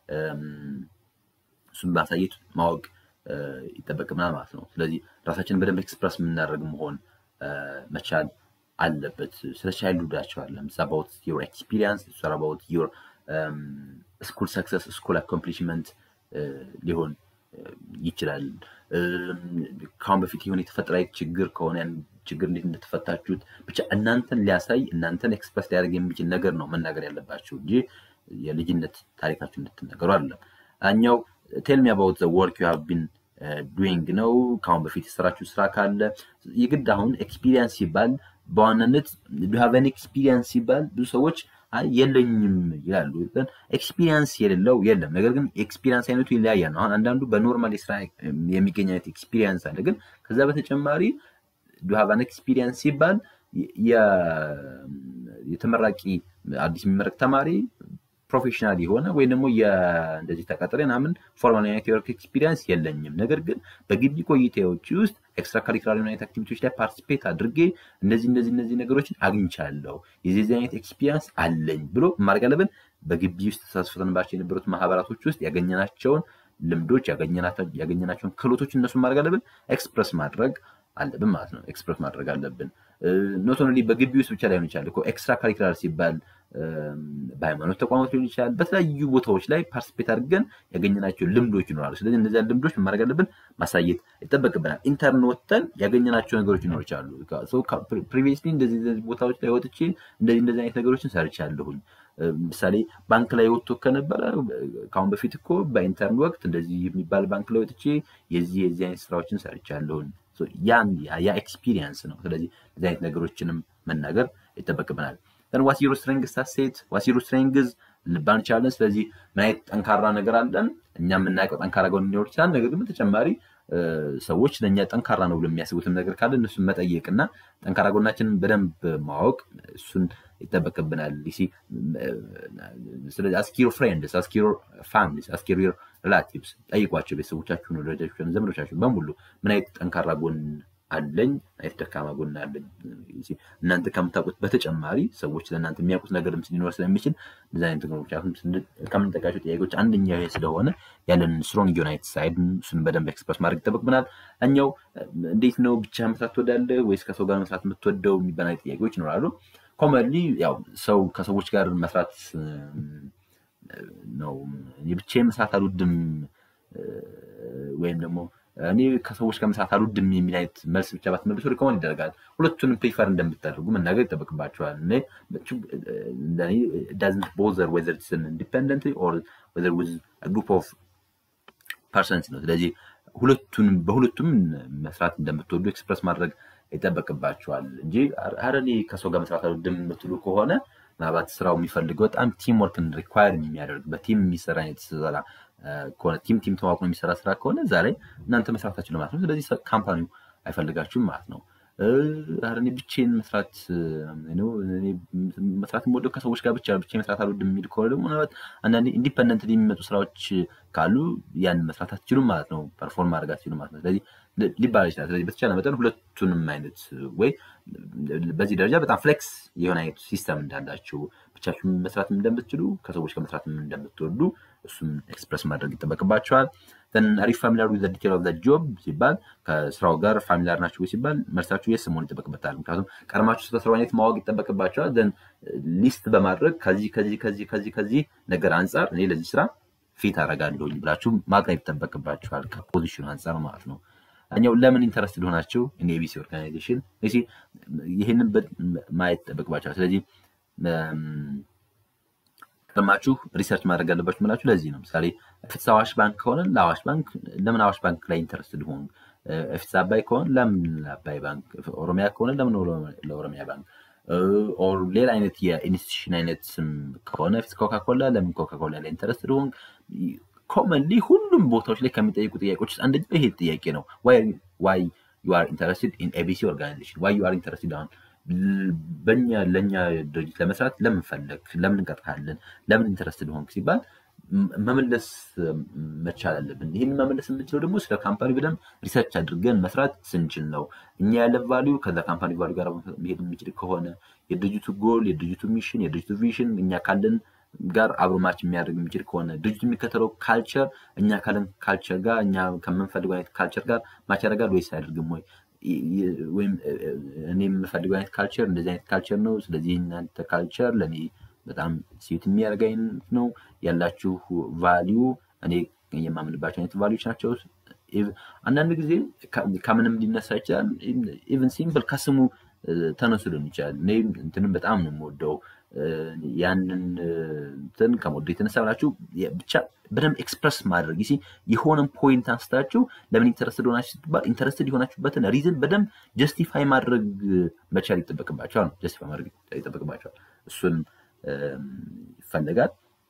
እሱም ማሳየት ማወቅ ይጠበቅብናል ማለት ነው። ስለዚህ ራሳችንን በደንብ ኤክስፕረስ የምናደርግ መሆን መቻል አለበት። ስለ ቻይልድሁዳቸው አለ አባውት ዩር ኤክስፒሪየንስ አባውት ዩር ስኩል ሰክሰስ ስኩል አኮምፕሊሽመንት ሊሆን ይችላል። ከአሁን በፊት የሆነ የተፈጠረ ችግር ከሆነ ያን ችግር እንዴት እንደተፈታችሁት ብቻ እናንተን ሊያሳይ እናንተን ኤክስፕረስ ሊያደርግ የሚችል ነገር ነው መናገር ያለባችሁ እንጂ የልጅነት ታሪካችሁ እንድትናገሩ አይደለም። እኛው ቴልሚ አባውት ዘ ወርክ ዩ ሃቭ ቢን ዱዊንግ ነው። ከአሁን በፊት የሰራችሁ ስራ ካለ የግድ አሁን ኤክስፒሪየንስ ሲባል በዋናነት ዱሃቨን ኤክስፒሪየንስ ሲባል ብዙ ሰዎች አይ የለኝም ይላሉ። ኤክስፒሪየንስ የሌለው የለም። ነገር ግን ኤክስፒሪየንስ አይነቱ ይለያያል ነው። አሁን አንዳንዱ በኖርማል የስራ የሚገኝ አይነት ኤክስፒሪየንስ አለ። ግን ከዛ በተጨማሪ ዱሃቫን ኤክስፒሪየንስ ሲባል የተመራቂ አዲስ የሚመረቅ ተማሪ ፕሮፌሽናል የሆነ ወይም ደግሞ እንደዚህ ተቀጥሬ ምናምን ፎርማል አይነት የወርክ ኤክስፒሪየንስ የለኝም። ነገር ግን በግቢ ቆይታዎች ውስጥ ኤክስትራ ካሪኩላር አይነት አክቲቪቲዎች ላይ ፓርቲሲፔት አድርጌ እንደዚህ እንደዚህ እነዚህ ነገሮችን አግኝቻለሁ የዚህ አይነት ኤክስፒሪየንስ አለኝ ብሎ ማድረግ አለብን። በግቢ ውስጥ ተሳትፈንባቸው የነበሩት ማህበራቶች ውስጥ ያገኘናቸውን ልምዶች ያገኘናቸውን ክህሎቶች እነሱን ማድረግ አለብን፣ ኤክስፕረስ ማድረግ አለብን ማለት ነው። ኤክስፕረስ ማድረግ አለብን። ኖት ኦንሊ በግቢ ውስጥ ብቻ ላይሆን ይችላል እኮ ኤክስትራ ካሪኩላር ሲባል በሃይማኖት ተቋማት ሊሆን ይችላል። በተለያዩ ቦታዎች ላይ ፓርቲስፔት አድርገን ያገኘናቸው ልምዶች ይኖራሉ። ስለዚህ እነዚያ ልምዶች ማድረግ አለብን፣ ማሳየት ይጠበቅብናል። ኢንተርን ወጥተን ያገኘናቸው ነገሮች ይኖሩ ይችላሉ። ፕሪቪየስሊ እንደዚህ ቦታዎች ላይ ወጥቼ እንደዚህ እንደዚህ አይነት ነገሮችን ሰርቻለሁኝ። ምሳሌ ባንክ ላይ ወጥቶ ከነበረ ከአሁን በፊት እኮ በኢንተርን ወቅት እንደዚህ የሚባል ባንክ ላይ ወጥቼ የዚህ የዚህ አይነት ስራዎችን ሰርቻለሁኝ። ያን ያ ኤክስፒሪየንስ ነው። ስለዚህ እንደዚህ አይነት ነገሮችንም መናገር ይጠበቅብናል። ዋት ዩር ስትሬንግዝ አሴት ዋት ዩር ስትሬንግዝ ልባን እንችላለን። ስለዚህ ምን አይነት ጠንካራ ነገር አለን እኛ የምናውቀው ጠንካራ ጎን ሊኖር ይችላል። ነገር ግን በተጨማሪ ሰዎች ለእኛ ጠንካራ ነው ብሎ የሚያስቡትም ነገር ካለ እነሱን መጠየቅ እና ጠንካራ ጎናችንን በደንብ ማወቅ እሱን ይጠበቅብናል። ስለዚህ አስኪሮ ፍሬንድስ አስኪሮ ፋሚሊስ አስኪሮ ሪላቲቭስ ጠይቋቸው፣ ቤተሰቦቻችሁን፣ ወዳጆቻችሁን፣ ዘመዶቻችሁን በሙሉ ምን አይነት ጠንካራ ጎን አለኝ አይነት ደካማ ጎን አለኝ። እናንተ ከምታውቁት በተጨማሪ ሰዎች ለእናንተ የሚያውቁት ነገር ሊኖር ስለሚችል እንደዚህ አይነት ነገሮች ከምንጠቃቸው ጥያቄዎች አንደኛው ይሄ ስለሆነ ያለንን ስትሮንግ ዩናይት ሳይድ እሱን በደንብ ኤክስፕረስ ማድረግ ይጠበቅብናል። እኛው እንዴት ነው ብቻ መስራት ትወዳለህ ወይስ ከሰው ጋር መስራት የምትወደው የሚባል አይነት ጥያቄዎች ይኖራሉ። ኮመንሊ ያው ሰው ከሰዎች ጋር መስራት ነው። ብቻዬን መስራት አልወድም ወይም ደግሞ እኔ ከሰዎች ጋር መስራት አልወድም የሚል አይነት መልስ ብቻ ባትመልሱ ሪኮመንድ ይደረጋል። ሁለቱንም ፕሪፈር እንደምታደርጉ መናገር ይጠበቅባቸዋል። ዳዝንት ቦዘር ወዘር ኢትስ ኢንዲፔንደንት ኦር ወዘር ዊዝ ግሩፕ ኦፍ ፐርሰንስ ነው። ስለዚህ ሁለቱንም በሁለቱም መስራት እንደምትወዱ ኤክስፕረስ ማድረግ ይጠበቅባቸዋል እንጂ ኧረ እኔ ከሰው ጋር መስራት አልወድም የምትሉ ከሆነ ምናልባት ስራው የሚፈልገው በጣም ቲም ወርክን ሪኳየር የሚያደርግ በቲም የሚሰራ አይነት ስራ ከሆነ ቲም ቲም ተዋቅኖ የሚሰራ ስራ ከሆነ እዛ ላይ እናንተ መስራታችሁ ማለት ነው። ስለዚህ ካምፓኒው አይፈልጋችሁም ማለት ነው። ኧረ እኔ ብቻዬን መስራት መስራት የምወደው ከሰዎች ጋር ብቻ ብቻዬን መስራት አልወድም የሚል ከሆነ ደግሞ ምናልባት አንዳንዴ ኢንዲፐንደንት የሚመጡ ስራዎች ካሉ ያን መስራት አትችሉም ማለት ነው። ፐርፎርም ማድረግ አትችሉም ማለት ነው። ስለዚህ ሊባል ይችላል። ስለዚህ በተቻለ መጠን ሁለቱንም አይነት ወይ በዚህ ደረጃ በጣም ፍሌክስ የሆነ አይነት ሲስተም እንዳላችሁ ብቻችሁን መስራት እንደምትችሉ ከሰዎች ጋር መስራት እንደምትወዱ እሱም ኤክስፕረስ ማድረግ ይጠበቅባቸዋል። አሪፍ ፋሚሊያር ዊዝ ዲቴል ኦፍ ጆብ ሲባል ከስራው ጋር ፋሚሊያር ናቸው ሲባል መልሳችሁ የስ መሆን ይጠበቅበታል። ምክንያቱም ቀድማችሁ ስለ ስራው አይነት ማወቅ ይጠበቅባቸዋል። ዘን ሊስት በማድረግ ከዚህ ከዚህ ከዚህ ከዚህ ከዚህ ነገር አንጻር እኔ ለዚህ ስራ ፊት አደርጋለሁኝ ብላችሁ ማቅረብ ይጠበቅባችኋል። ከፖዚሽኑ አንጻር ማለት ነው። እኛው ለምን ኢንተረስት ሊሆናቸው እኔ ኤቢሲ ኦርጋናይዜሽን ይህንን ማየት ይጠበቅባቸዋል። ስለዚህ ቀድማችሁ ሪሰርች ማድረግ አለባችሁ ምላችሁ ለዚህ ነው። ምሳሌ ፍትስ አዋሽ ባንክ ከሆነ ለአዋሽ ባንክ ለምን አዋሽ ባንክ ላይ ኢንተረስት ሊሆኑ ፊስ አባይ ከሆነ ለምን አባይ ባንክ፣ ኦሮሚያ ከሆነ ለምን ለኦሮሚያ ባንክ ኦር ሌላ አይነት የኢንስቲቱሽን አይነት ስም ከሆነ ፊስ ኮካኮላ ለምን ኮካኮላ ላይ ኢንተረስትድ ሆንክ? ኮመንሊ ሁሉም ቦታዎች ላይ ከሚጠይቁ ጥያቄዎች ውስጥ አንደኛው ይሄ ጥያቄ ነው። ዋይ ዩ አር ኢንተረስትድ ኢን ኤቢሲ ኦርጋናይዜሽን ዋይ ዩ አር ኢንተረስትድ አሁን በኛ ለእኛ ድርጅት ለመስራት ለምን ፈለግ፣ ለምን እንቀጥካለን፣ ለምን ኢንተረስትድ ሆንክ ሲባል መመለስ መቻል አለብን። ይህን መመለስ የምንችለው ደግሞ ስለ ካምፓኒ በደንብ ሪሰርች አድርገን መስራት ስንችል ነው። እኛ ያለን ቫሊዩ ከዛ ካምፓኒ ቫሊዩ ጋር መሄድ የሚችል ከሆነ የድርጅቱ ጎል፣ የድርጅቱ ሚሽን፣ የድርጅቱ ቪዥን እኛ ካለን ጋር አብሮ ማች የሚያደርግ የሚችል ከሆነ ድርጅቱ የሚከተለው ካልቸር እኛ ካለን ካልቸር ጋር እኛ ከምንፈልገው አይነት ካልቸር ጋር ማች ያደርጋል ወይስ አያደርግም ወይ ወይም እኔ የምፈልገው አይነት ካልቸር እንደዚህ አይነት ካልቸር ነው። ስለዚህ እናንተ ካልቸር ለእኔ በጣም ሴት የሚያደርግ አይነት ነው ያላችሁ ቫሊዩ እኔ የማምንባቸው አይነት ቫሊዎች ናቸው። አንዳንድ ጊዜ ከምንም ሊነሳ ይችላል። ኢቨን ሲምፕል ከስሙ ተነሱ ሊሆን ይችላል። እኔ እንትንም በጣም ነው የምወደው ያንን እንትን ከመወደው የተነሳ ብላችሁ ብቻ በደንብ ኤክስፕረስ ማድረግ ሲ የሆነን ፖይንት አንስታችሁ ለምን ኢንተረስትድ ሆናችሁ ስትባል ኢንተረስትድ የሆናችሁበትን ሪዝን በደንብ ጀስቲፋይ ማድረግ መቻል ይጠበቅባቸዋል። ጀስቲፋይ ማድረግ ይጠበቅባቸዋል። እሱን ይፈለጋል።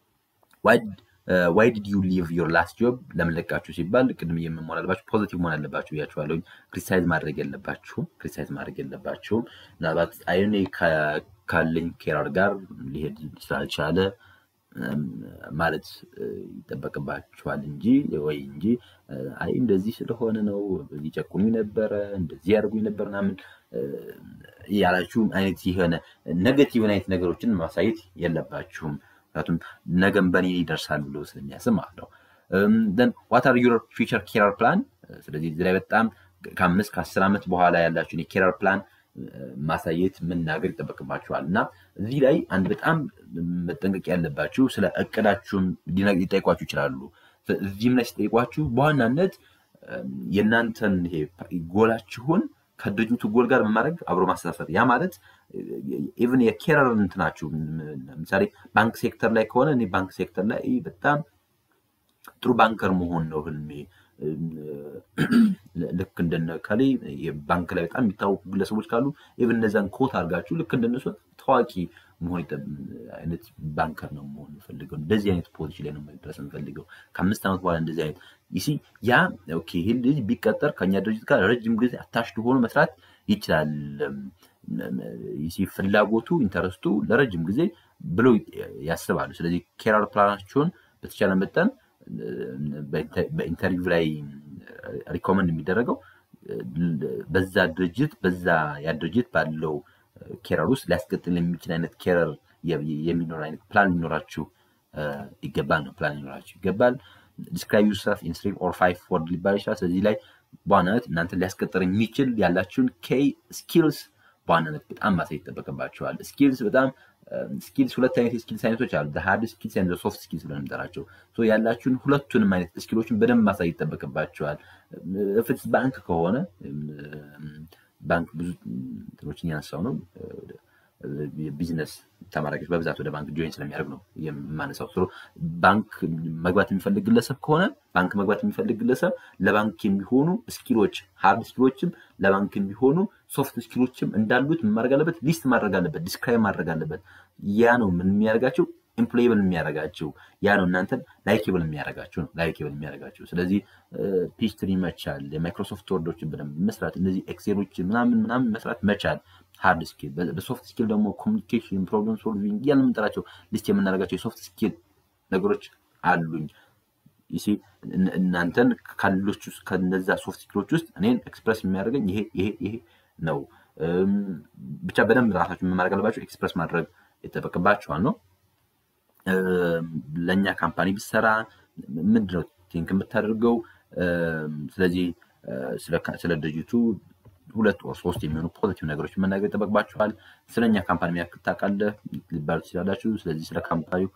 ዋይ ዲድ ዩ ሊቭ ዮር ላስት ጆብ ለምን ለቃችሁ ሲባል ቅድም የምንሆን አለባችሁ ፖዚቲቭ መሆን አለባችሁ ብያችኋለሁ። ክሪቲሳይዝ ማድረግ የለባችሁም። ክሪቲሳይዝ ማድረግ የለባችሁም። ምናልባት አይኔ ካለኝ ኬራር ጋር ሊሄድ ስላልቻለ ማለት ይጠበቅባችኋል እንጂ ወይ እንጂ አይ እንደዚህ ስለሆነ ነው ሊጨቁኝ ነበረ እንደዚህ ያደርጉኝ ነበር ምናምን ያላችሁ አይነት የሆነ ኔጌቲቭ አይነት ነገሮችን ማሳየት የለባችሁም። ምክንያቱም ነገም በእኔ ይደርሳል ብሎ ስለሚያስብ ማለት ነው። ን ዋት አር ዩር ፊውቸር ኬራር ፕላን። ስለዚህ እዚህ ላይ በጣም ከአምስት ከአስር ዓመት በኋላ ያላችሁን የኬራር ፕላን ማሳየት መናገር ይጠበቅባችኋል። እና እዚህ ላይ አንድ በጣም መጠንቀቅ ያለባችሁ ስለ እቅዳችሁም ሊጠይቋችሁ ይችላሉ። እዚህም ላይ ሲጠይቋችሁ በዋናነት የእናንተን ይሄ ጎላችሁን ከድርጅቱ ጎል ጋር በማድረግ አብሮ ማስተሳሰር ያ ማለት ኢቨን የኬረር እንትናችሁ ለምሳሌ ባንክ ሴክተር ላይ ከሆነ እኔ ባንክ ሴክተር ላይ በጣም ጥሩ ባንከር መሆን ነው ህልሜ። ልክ እንደነ ከሌ ባንክ ላይ በጣም የሚታወቁ ግለሰቦች ካሉ ኢቨን እነዛን ኮት አድርጋችሁ ልክ እንደነሱ ታዋቂ መሆን አይነት ባንከር ነው መሆን የምፈልገው። እንደዚህ አይነት ፖዚሽን ላይ ነው መድረስ የምፈልገው ከአምስት ዓመት በኋላ እንደዚህ አይነት ይሲ ያ ኦኬ ይህ ልጅ ቢቀጠር ከኛ ድርጅት ጋር ረጅም ጊዜ አታሽድ ሆኖ መስራት ይችላል። ይሲ ፍላጎቱ ኢንተረስቱ ለረጅም ጊዜ ብለው ያስባሉ። ስለዚህ ኬራር ፕላናቸውን በተቻለ መጠን በኢንተርቪው ላይ ሪኮመንድ የሚደረገው በዛ ድርጅት በዛ ያ ድርጅት ባለው ኬረር ውስጥ ሊያስቀጥል የሚችል አይነት ኬረር የሚኖር አይነት ፕላን ሊኖራችሁ ይገባል ነው ፕላን ሊኖራችሁ ይገባል። ዲስክራይብ ዩርሰልፍ ኢን ስሪ ኦር ፋይቭ ወርድ ሊባል ይችላል። ስለዚህ ላይ በዋናነት እናንተ ሊያስቀጥር የሚችል ያላችሁን ኬይ ስኪልስ በዋናነት በጣም ማሳየት ይጠበቅባቸዋል። ስኪልስ በጣም ስኪልስ ሁለት አይነት የስኪልስ አይነቶች አሉ። ሃርድ ስኪልስ ኤንድ ሶፍት ስኪልስ ብለን የምንጠራቸው ያላችሁን ሁለቱንም አይነት ስኪሎችን በደንብ ማሳየት ይጠበቅባቸዋል። ፍትስ ባንክ ከሆነ ባንክ ብዙ እንትኖችን ያነሳው ነው። ቢዝነስ ተማሪዎች በብዛት ወደ ባንክ ጆይን ስለሚያደርግ ነው የማነሳው። ስለ ባንክ መግባት የሚፈልግ ግለሰብ ከሆነ ባንክ መግባት የሚፈልግ ግለሰብ ለባንክ የሚሆኑ ስኪሎች ሃርድ ስኪሎችም ለባንክ የሚሆኑ ሶፍት ስኪሎችም እንዳሉት ማድረግ አለበት፣ ሊስት ማድረግ አለበት፣ ዲስክራይብ ማድረግ አለበት። ያ ነው ምን የሚያደርጋቸው ኤምፕሎይብል የሚያደርጋቸው ያ ነው እናንተን ላይኬብል የሚያደርጋቸው ነው ላይኬብል የሚያደርጋቸው። ስለዚህ ፒችትሪ መቻል፣ የማይክሮሶፍት ወርዶችን በደንብ መስራት፣ እነዚህ ኤክሴሎችን ምናምን ምናምን መስራት መቻል ሃርድ ስኪል። በሶፍት ስኪል ደግሞ ኮሚኒኬሽን፣ ፕሮብለም ሶልቪንግ እያልን የምንጠራቸው ሊስት የምናደርጋቸው የሶፍት ስኪል ነገሮች አሉኝ። ይሲ እናንተን ካሎች ውስጥ ከነዛ ሶፍት ስኪሎች ውስጥ እኔን ኤክስፕረስ የሚያደርገኝ ይሄ ይሄ ይሄ ነው። ብቻ በደንብ ራሳችሁ ማድረግ አለባቸው፣ ኤክስፕረስ ማድረግ ይጠበቅባቸዋል ነው ለእኛ ካምፓኒ ብሰራ ምንድነው ቲንክ የምታደርገው? ስለዚህ ስለ ድርጅቱ ሁለት ወር ሶስት የሚሆኑ ፖዚቲቭ ነገሮች መናገር ይጠበቅባችኋል። ስለ እኛ ካምፓኒ የሚያክል ታውቃለህ ሊባሉ ትችላላችሁ። ስለዚህ ስለ ካምፓኒው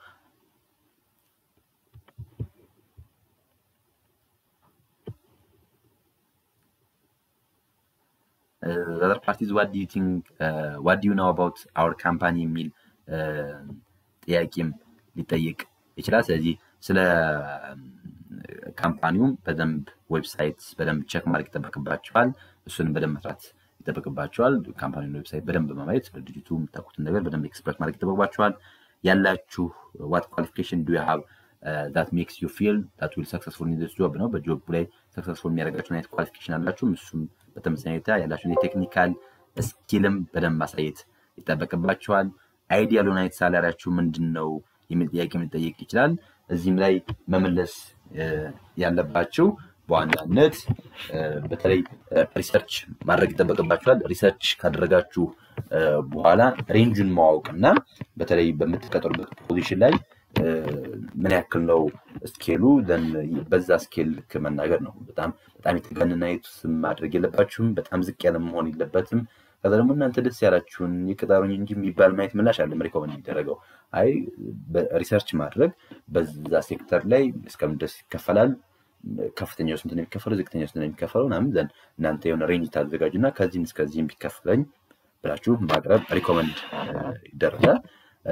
other parties what do you think uh, what do you know about our company የሚል ጥያቄም ሊጠይቅ ይችላል። ስለዚህ ስለ ካምፓኒውም በደንብ ዌብሳይት በደንብ ቸክ ማድረግ ይጠበቅባቸዋል። እሱንም በደንብ መስራት ይጠበቅባቸዋል። ካምፓኒውን ዌብሳይት በደንብ በማየት ድርጅቱ የምታውቁትን ነገር በደንብ ኤክስፕረስ ማድረግ ይጠበቅባቸዋል። ያላችሁ ዋት ኳሊፊኬሽን ዱ ሃቭ ዛት ሜክስ ዩ ፊል ዛት ዊል ሰክሰስፉል ኢን ዚስ ጆብ ነው። በጆብ ላይ ሰክሰስፉል የሚያደርጋችሁን አይነት ኳሊፊኬሽን አላችሁም። እሱም በተመሳሳይ ሁኔታ ያላችሁን የቴክኒካል ስኪልም በደንብ ማሳየት ይጠበቅባቸዋል። አይዲያል የሆነ አይነት ሳላሪያችሁ ምንድን ነው የሚል ጥያቄ ሊጠየቅ ይችላል። እዚህም ላይ መመለስ ያለባችሁ በዋናነት በተለይ ሪሰርች ማድረግ ይጠበቅባችኋል። ሪሰርች ካደረጋችሁ በኋላ ሬንጁን ማወቅ እና በተለይ በምትቀጠሩበት ፖዚሽን ላይ ምን ያክል ነው ስኬሉ፣ በዛ ስኬል ልክ መናገር ነው። በጣም በጣም የተጋነነ ስም ማድረግ የለባችሁም። በጣም ዝቅ ያለ መሆን የለበትም። ከዛ ደግሞ እናንተ ደስ ያላችሁን የቅጠሩኝ እንጂ የሚባል ማየት ምላሽ አለም ሪኮመንድ የሚደረገው አይ ሪሰርች ማድረግ በዛ ሴክተር ላይ እስከምን ድረስ ይከፈላል፣ ከፍተኛው ስንት ነው የሚከፈለው፣ ዝቅተኛው ስንት ነው የሚከፈለው ምናምን ዘንድ እናንተ የሆነ ሬንጅ ታዘጋጁ እና ከዚህም እስከዚህም ቢከፍለኝ ብላችሁ ማቅረብ ሪኮመንድ ይደረጋል።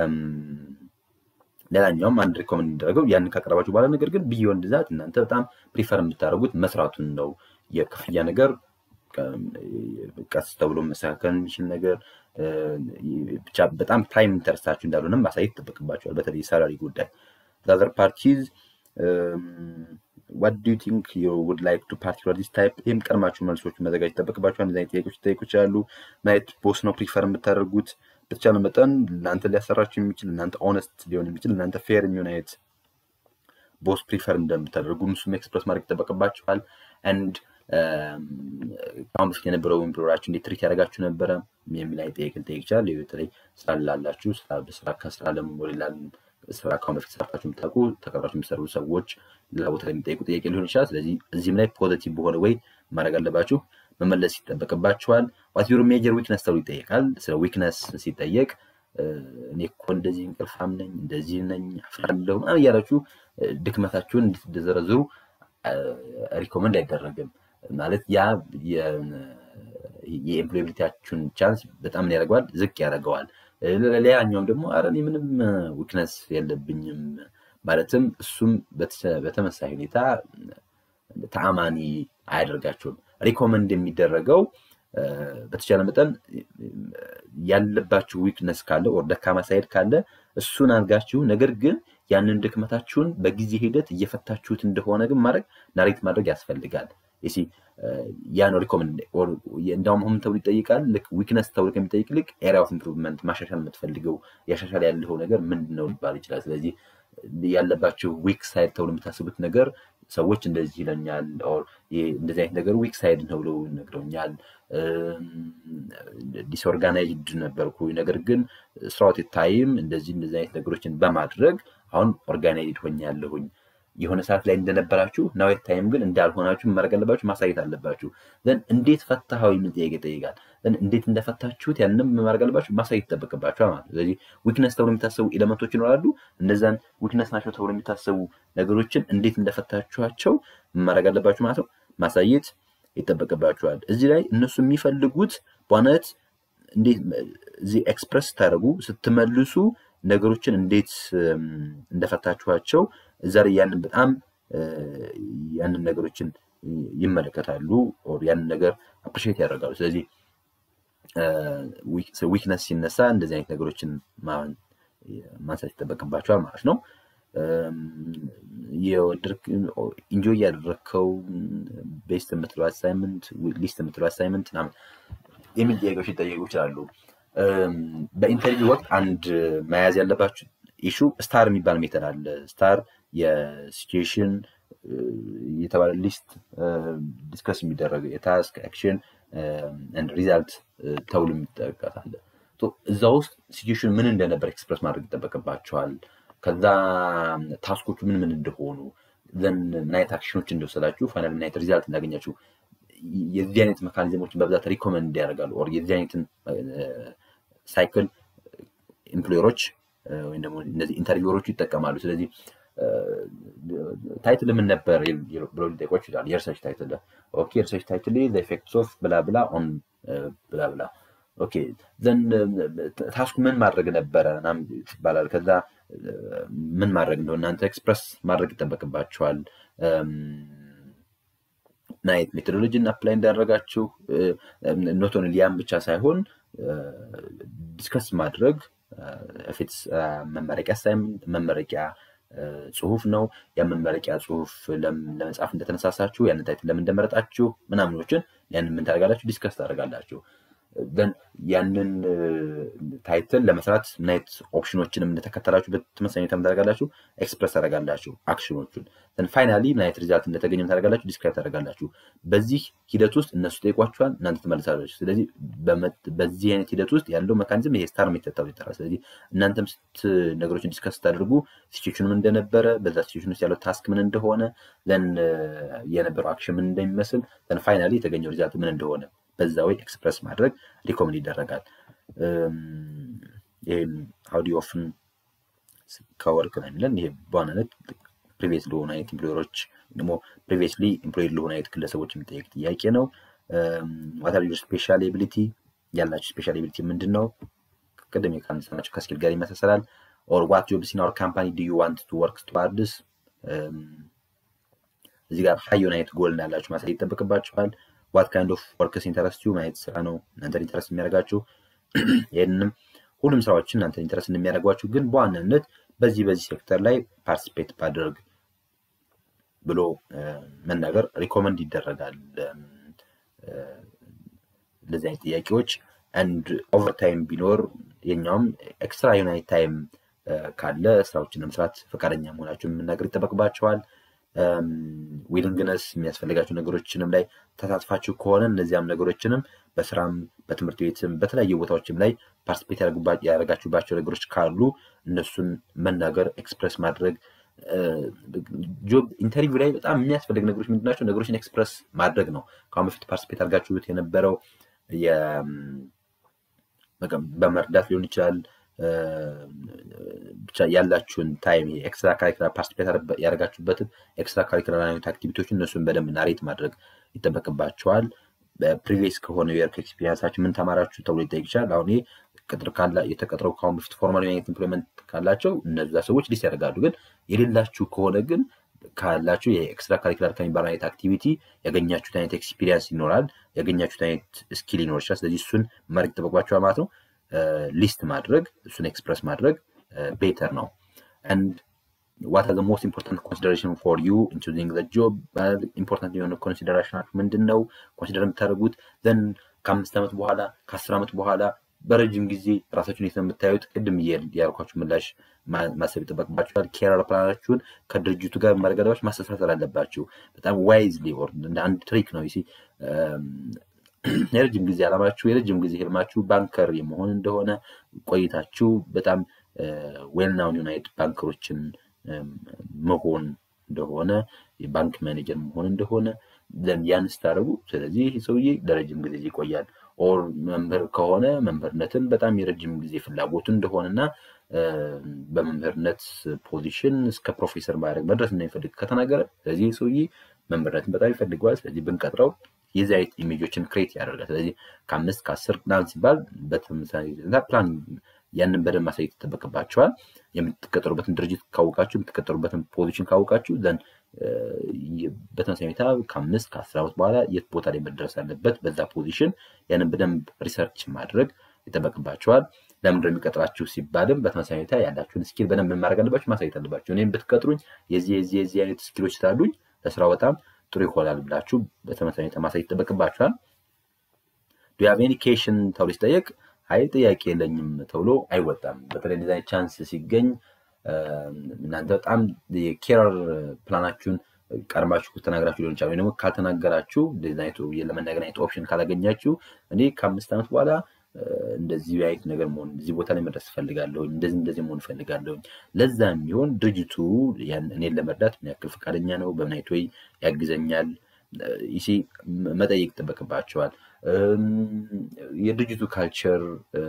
ሌላኛውም አንድ ሪኮመንድ የሚደረገው ያንን ካቀረባችሁ በኋላ ነገር ግን ቢዮንድ ዛት እናንተ በጣም ፕሪፈር የምታደርጉት መስራቱን ነው። የክፍያ ነገር ቀስ ተብሎ መስተካከል የሚችል ነገር ብቻ በጣም ፕራይም ኢንተረስታችሁ እንዳልሆነም ማሳየት ይጠበቅባቸዋል። በተለይ ሳላሪ ጉዳይ ዛዘር ፓርቲዝ ዋት ዱ ቲንክ ዩ ውድ ላይክ ቱ ፓርቲ ዲስ ታይፕ ይህም ቀድማችሁ መልሶች መዘጋጀት ይጠበቅባቸዋል። እንደዚህ አይነት ጥያቄዎች ሊጠይቁ ይችላሉ። ማየት ቦስ ነው ፕሪፈር የምታደርጉት በተቻለ መጠን እናንተ ሊያሰራችሁ የሚችል እናንተ ኦነስት ሊሆን የሚችል እናንተ ፌር የሚሆን አይነት ቦስ ፕሪፈር እንደምታደርጉ እሱም ኤክስፕረስ ማድረግ ይጠበቅባችኋል። አንድ ከአሁን በፊት የነበረው ኤምፕሎራችሁ እንዴት ትሪት ያደረጋችሁ ነበረ የሚል አይነት ጥያቄ ሊጠይቅ ይችላል። በተለይ ስራ ላላችሁ በስራ ከስራ ለምን ሌላ ስራ ከአሁን በፊት ሰርታችሁ የምታውቁ ተቀጥራችሁ የሚሰሩ ሰዎች ሌላ ቦታ ላይ የሚጠይቁ ጥያቄ ሊሆን ይችላል። ስለዚህ እዚህም ላይ ፖዘቲቭ በሆነ ወይ ማድረግ አለባችሁ መመለስ ይጠበቅባቸዋል። ዋት ዩር ሜጀር ዊክነስ ተብሎ ይጠየቃል። ስለ ዊክነስ ሲጠየቅ እኔ እኮ እንደዚህ እንቅልፋም ነኝ፣ እንደዚህ ነኝ፣ አፍራለሁ ምናምን እያላችሁ ድክመታችሁን እንድትዘረዝሩ ሪኮመንድ አይደረግም። ማለት ያ የኤምፕሎያቢሊቲያችሁን ቻንስ በጣም ምን ያደርገዋል? ዝቅ ያደርገዋል። ሌላኛውም ደግሞ አረ እኔ ምንም ዊክነስ የለብኝም ማለትም እሱም በተመሳሳይ ሁኔታ ተአማኒ አያደርጋቸውም። ሪኮመንድ የሚደረገው በተቻለ መጠን ያለባችሁ ዊክነስ ካለ ወር ደካማ ሳይድ ካለ እሱን አድርጋችሁ ነገር ግን ያንን ድክመታችሁን በጊዜ ሂደት እየፈታችሁት እንደሆነ ግን ማድረግ ናሬት ማድረግ ያስፈልጋል። ሲ ያ ነው ሪኮመንድ እንዳውም ሆም ተብሎ ይጠይቃል። ልክ ዊክነስ ተብሎ ከሚጠይቅ ልክ ኤሪያ ኦፍ ኢምፕሩቭመንት ማሻሻል የምትፈልገው ያሻሻል ያለው ነገር ምንድን ነው ሊባል ይችላል። ስለዚህ ያለባችሁ ዊክ ሳይድ ተብሎ የምታስቡት ነገር ሰዎች እንደዚህ ይለኛል፣ እንደዚህ አይነት ነገር ዊክ ሳይድ ነው ብለው ነግረውኛል። ዲስኦርጋናይዝድ ነበርኩ፣ ነገር ግን ስራውት ታይም እንደዚህ እንደዚህ አይነት ነገሮችን በማድረግ አሁን ኦርጋናይዝድ ሆኛለሁኝ። የሆነ ሰዓት ላይ እንደነበራችሁ ናዌት ታይም ግን እንዳልሆናችሁ ማድረግ አለባችሁ፣ ማሳየት አለባችሁ። ዘን እንዴት ፈታኸው የሚል ጥያቄ ይጠይቃል። ዘን እንዴት እንደፈታችሁት ያንም ማድረግ አለባችሁ፣ ማሳየት ይጠበቅባችኋል ማለት ነው። ስለዚህ ዊክነስ ተብሎ የሚታሰቡ ኤሌመንቶች ይኖራሉ። እነዛን ዊክነስ ናቸው ተብሎ የሚታሰቡ ነገሮችን እንዴት እንደፈታችኋቸው ማድረግ አለባችሁ ማለት ነው፣ ማሳየት ይጠበቅባችኋል። እዚህ ላይ እነሱ የሚፈልጉት በዋናነት እንዴት እዚህ ኤክስፕረስ ስታደርጉ ስትመልሱ ነገሮችን እንዴት እንደፈታችኋቸው እዛ ላይ ያንን በጣም ያንን ነገሮችን ይመለከታሉ፣ ያንን ነገር አፕሪሼት ያደርጋሉ። ስለዚህ ዊክነስ ሲነሳ እንደዚህ አይነት ነገሮችን ማንሳት ይጠበቅባቸዋል ማለት ነው። ኢንጆይ ያደረግከው ቤስት የምትለው አሳይመንት ሊስት የምትለው አሳይመንት ምናምን የሚል ጥያቄዎች ሊጠየቁ ይችላሉ። በኢንተርቪው ወቅት አንድ መያዝ ያለባችሁ ኢሹ ስታር የሚባል ሜተድ አለ። ስታር የሲቹዌሽን የተባለ ሊስት ዲስከስ የሚደረግ የታስክ አክሽን ሪዛልት ተብሎ የሚጠቀስ አለ። እዛ ውስጥ ሲቹዌሽን ምን እንደነበር ኤክስፕረስ ማድረግ ይጠበቅባቸዋል። ከዛ ታስኮቹ ምን ምን እንደሆኑ ዘን ምን አይነት አክሽኖች እንደወሰዳችሁ ፋይናል ምን አይነት ሪዛልት እንዳገኛችሁ የዚህ አይነት መካኒዝሞችን በብዛት ሪኮመንድ ያደርጋሉ። ኦር የዚህ አይነትን ሳይክል ኤምፕሎየሮች ወይም ደግሞ እነዚህ ኢንተርቪወሮቹ ይጠቀማሉ። ስለዚህ ታይትል ምን ነበር ብሎ ሊጠይቁ ይችላል። የሪሰርች ታይትል ኦኬ፣ የሪሰርች ታይትል ኢፌክትስ ኦፍ ብላ ብላ ኦን ብላ ብላ ኦኬ፣ ዘን ታስኩ ምን ማድረግ ነበረ ይባላል። ከዛ ምን ማድረግ እንደሆነ እናንተ ኤክስፕረስ ማድረግ ይጠበቅባቸዋል። ምን አይነት ሜቶዶሎጂን አፕላይ እንዳደረጋችሁ ኖት ኦንሊ ያን ብቻ ሳይሆን ዲስከስ ማድረግ ፊትስ መመረቂያ አሳይመንት መመረቂያ ጽሁፍ ነው። የመመረቂያ ጽሁፍ ለመጻፍ እንደተነሳሳችሁ ያንን ታይትል ለምን እንደመረጣችሁ ምናምኖችን ያንን ምን ታደርጋላችሁ ዲስከስ ታደርጋላችሁ። ግን ያንን ታይትል ለመስራት ምን አይነት ኦፕሽኖችንም እንደተከተላችሁ በተመሳሳይ ሁኔታ ታደርጋላችሁ ኤክስፕረስ ታደርጋላችሁ አክሽኖቹን ን ፋይናሊ ምን አይነት ሪዛልት እንደተገኘ ታደርጋላችሁ ዲስክራይብ ታደርጋላችሁ። በዚህ ሂደት ውስጥ እነሱ ጠይቋችኋል፣ እናንተ ትመልሳላችሁ። ስለዚህ በዚህ አይነት ሂደት ውስጥ ያለው መካኒዝም ይሄ ስታር ሜተድ ተብሎ ይጠራል። ስለዚህ እናንተም ስት ነገሮችን ዲስከስ ስታደርጉ ሲቹዌሽኑ ምን እንደነበረ በዛ ሲቹዌሽን ውስጥ ያለው ታስክ ምን እንደሆነ ለን የነበረው አክሽን ምን እንደሚመስል ን ፋይናሊ የተገኘው ሪዛልት ምን እንደሆነ በዛ ወይ ኤክስፕረስ ማድረግ ሪኮመንድ ይደረጋል። ይህም ሀውዲ ኦፍን ከወርክ ነው የሚለን ይሄ በዋናነት ፕሪቪየስ ለሆኑ አይነት ኢምፕሎየሮች ደግሞ ፕሪቪየስሊ ኢምፕሎይድ ለሆኑ አይነት ግለሰቦች የሚጠየቅ ጥያቄ ነው። ዋታር ዩር ስፔሻል ኤቢሊቲ ያላችሁ ስፔሻል ኤቢሊቲ ምንድን ነው? ቅድም ካነሳናቸው ከስኪል ጋር ይመሳሰላል። ኦር ዋት ጆብስ ኢን አወር ካምፓኒ ዱ ዩ ዋንት ቱ ወርክ ቱዋርድስ እዚህ ጋር ሀይ የሆነ አይነት ጎል እንዳላችሁ ማሳየት ይጠበቅባችኋል። ዋት ካይንድ ኦፍ ወርክስ ኢንተረስት ዩ ማየት ስራ ነው እናንተን ኢንተረስት የሚያደርጋችሁ። ይህንንም ሁሉም ስራዎችን እናንተን ኢንተረስት እንደሚያደርጓችሁ ግን በዋናነት በዚህ በዚህ ሴክተር ላይ ፓርቲሲፔት ባደርግ ብሎ መናገር ሪኮመንድ ይደረጋል። እንደዚህ አይነት ጥያቄዎች አንድ ኦቨርታይም ቢኖር የኛውም ኤክስትራ ዩናይት ታይም ካለ ስራዎችን ለመስራት ፈቃደኛ መሆናቸውን መናገር ይጠበቅባቸዋል። ዊሊንግነስ የሚያስፈልጋቸው ነገሮችንም ላይ ተሳትፋችሁ ከሆነ እነዚያም ነገሮችንም በስራም በትምህርት ቤትም በተለያዩ ቦታዎችም ላይ ፓርቲስፔት ያደረጋችሁባቸው ነገሮች ካሉ እነሱን መናገር ኤክስፕረስ ማድረግ ጆብ ኢንተርቪው ላይ በጣም የሚያስፈልግ ነገሮች ምንድናቸው? ነገሮችን ኤክስፕረስ ማድረግ ነው። ከአሁን በፊት ፓርቲስፔት አድርጋችሁት የነበረው በመርዳት ሊሆን ይችላል ብቻ ያላችሁን ታይም ኤክስትራ ካሪኩላር ፓርቲስፔት ያደረጋችሁበትን ኤክስትራ ካሪኩላር አይነት አክቲቪቲዎችን እነሱን በደንብ ናሬት ማድረግ ይጠበቅባቸዋል። ፕሪቪየስ ከሆነ የወርክ ኤክስፒሪንሳችሁ ምን ተማራችሁ ተብሎ ይጠይቅ ይችላል። አሁን ቅጥር የተቀጥረው ከአሁን በፊት ፎርማል አይነት ኢምፕሎይመንት ካላቸው እነዛ ሰዎች ሊስ ያደርጋሉ። ግን የሌላችሁ ከሆነ ግን ካላችሁ የኤክስትራ ካሪኩላር ከሚባል አይነት አክቲቪቲ ያገኛችሁት አይነት ኤክስፒሪንስ ይኖራል፣ ያገኛችሁት አይነት ስኪል ይኖር ይችላል። ስለዚህ እሱን ማድረግ ይጠበቅባቸዋል ማለት ነው። ሊስት ማድረግ እሱን ኤክስፕረስ ማድረግ ቤተር ነው። አንድ ዋት አር ሞስት ኢምፖርታንት ኮንሲደሬሽን ፎር ዩ ኢን ቹዚንግ ዘ ጆብ ኢምፖርታንት የሆነ ኮንሲደሬሽናችሁ ምንድን ነው? ኮንሲደር የምታደርጉት ዘን ከአምስት ዓመት በኋላ ከአስር ዓመት በኋላ በረጅም ጊዜ ራሳችሁን የት ነው የምታዩት? ቅድም ያልኳችሁ ምላሽ ማሰብ ይጠበቅባችኋል። ኬሪየር ፕላናችሁን ከድርጅቱ ጋር ማረጋዳዎች ማስተሳሰር አለባችሁ። በጣም ዋይዝሊ እንደ አንድ ትሪክ ነው ሲ የረጅም ጊዜ ዓላማችሁ የረጅም ጊዜ ህልማችሁ ባንከር የመሆን እንደሆነ ቆይታችሁ በጣም ዌልናውን ዩናይት ባንከሮችን መሆን እንደሆነ የባንክ ማኔጀር መሆን እንደሆነ ያን ስታደርጉ፣ ስለዚህ ይህ ሰውዬ ለረጅም ጊዜ ይቆያል። ኦር መምህር ከሆነ መምህርነትን በጣም የረጅም ጊዜ ፍላጎቱ እንደሆነና በመምህርነት ፖዚሽን እስከ ፕሮፌሰር ማድረግ መድረስ እንደሚፈልግ ከተናገረ፣ ስለዚህ ሰውዬ መምህርነትን በጣም ይፈልገዋል። ስለዚህ ብንቀጥረው የዚህ አይነት ኢሜጆችን ክሬት ያደርጋል። ስለዚህ ከአምስት ከአስር ምናምን ሲባል በተመሳሳይ ፕላን ያንን በደንብ ማሳየት ይጠበቅባቸዋል። የምትቀጠሩበትን ድርጅት ካወቃችሁ፣ የምትቀጠሩበትን ፖዚሽን ካወቃችሁ ዘን በተመሳሳይ ሁኔታ ከአምስት ከአስር ዓመት በኋላ የት ቦታ ላይ መድረስ አለበት በዛ ፖዚሽን ያንን በደንብ ሪሰርች ማድረግ ይጠበቅባቸዋል። ለምንድነው የሚቀጥራችሁ ሲባልም በተመሳሳይ ሁኔታ ያላችሁን ስኪል በደንብ ማድረግ አለባችሁ፣ ማሳየት አለባችሁ። እኔም ብትቀጥሩኝ የዚህ የዚህ የዚህ አይነት ስኪሎች ስላሉኝ ለስራው በጣም ጥሩ ይሆናል ብላችሁ በተመሳሳይ ሁኔታ ማሳየት ይጠበቅባችኋል። ዱያቬኒ ኬሽን ተብሎ ሲጠየቅ አይ ጥያቄ የለኝም ተብሎ አይወጣም። በተለይ ዲዛይን ቻንስ ሲገኝ እናንተ በጣም የኬረር ፕላናችሁን ቀድማችሁ ተናገራችሁ ሊሆን ይችላል። ወይ ደግሞ ካልተናገራችሁ ዲዛይቱ ለመናገር አይነት ኦፕሽን ካላገኛችሁ እኔ ከአምስት ዓመት በኋላ እንደዚህ አይነት ነገር መሆን እዚህ ቦታ ላይ መድረስ እፈልጋለሁኝ፣ እንደዚህ እንደዚህ መሆን እፈልጋለሁኝ። ለዛ የሚሆን ድርጅቱ እኔን ለመርዳት ምን ያክል ፈቃደኛ ነው፣ በምን አይነት ወይ ያግዘኛል ይሲ መጠየቅ ይጠበቅባቸዋል። የድርጅቱ ካልቸር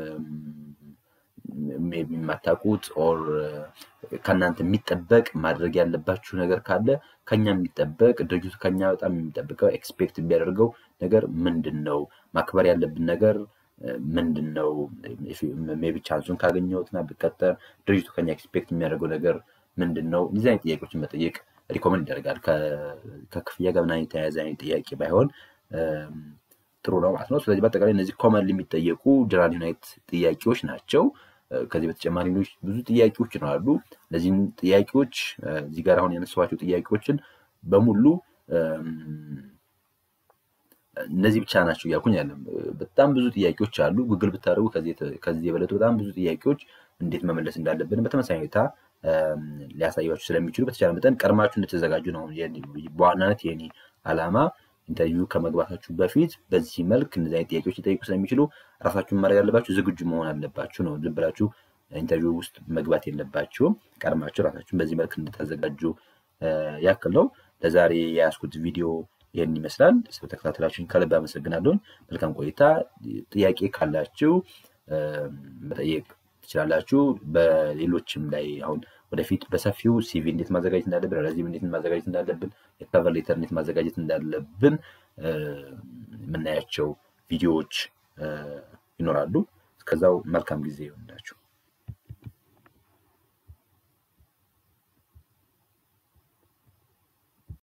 የማታውቁት ኦር ከእናንተ የሚጠበቅ ማድረግ ያለባችሁ ነገር ካለ ከኛ የሚጠበቅ ድርጅቱ ከኛ በጣም የሚጠብቀው ኤክስፔክት የሚያደርገው ነገር ምንድን ነው? ማክበር ያለብን ነገር ምንድን ነው? ሜይ ቢ ቻንሱን ካገኘሁትና ብቀጠር ድርጅቱ ከኛ ኤክስፔክት የሚያደርገው ነገር ምንድን ነው? እነዚህ አይነት ጥያቄዎችን መጠየቅ ሪኮመንድ ይደረጋል። ከክፍያ ጋር ምናምን የተያያዘ አይነት ጥያቄ ባይሆን ጥሩ ነው ማለት ነው። ስለዚህ በአጠቃላይ እነዚህ ኮመንሊ የሚጠየቁ ጀነራል ዩናይት ጥያቄዎች ናቸው። ከዚህ በተጨማሪ ሌሎች ብዙ ጥያቄዎች ይኖራሉ። እነዚህን ጥያቄዎች እዚህ ጋር አሁን ያነሷቸው ጥያቄዎችን በሙሉ እነዚህ ብቻ ናቸው እያልኩኝ ያለም በጣም ብዙ ጥያቄዎች አሉ። ጉግል ብታደርጉ ከዚህ የበለጡ በጣም ብዙ ጥያቄዎች እንዴት መመለስ እንዳለብን በተመሳሳይ ሁኔታ ሊያሳያችሁ ስለሚችሉ በተቻለ መጠን ቀድማችሁ እንደተዘጋጁ ነው። በዋናነት የኔ ዓላማ ኢንተርቪው ከመግባታችሁ በፊት በዚህ መልክ እነዚህ አይነት ጥያቄዎች ሊጠይቁ ስለሚችሉ ራሳችሁን ማድረግ ያለባችሁ ዝግጁ መሆን አለባችሁ ነው። ዝም ብላችሁ ኢንተርቪው ውስጥ መግባት የለባችሁም። ቀድማችሁ ራሳችሁን በዚህ መልክ እንድታዘጋጁ ያክል ነው። ለዛሬ የያዝኩት ቪዲዮ ይህን ይመስላል። ስለተከታተላችሁኝ ከልብ አመሰግናለሁኝ። መልካም ቆይታ። ጥያቄ ካላችሁ መጠየቅ ትችላላችሁ። በሌሎችም ላይ አሁን ወደፊት በሰፊው ሲቪ እንዴት ማዘጋጀት እንዳለብን፣ ረዚም እንዴት ማዘጋጀት እንዳለብን፣ የከቨር ሌተር እንዴት ማዘጋጀት እንዳለብን የምናያቸው ቪዲዮዎች ይኖራሉ። እስከዛው መልካም ጊዜ ይሆንላችሁ።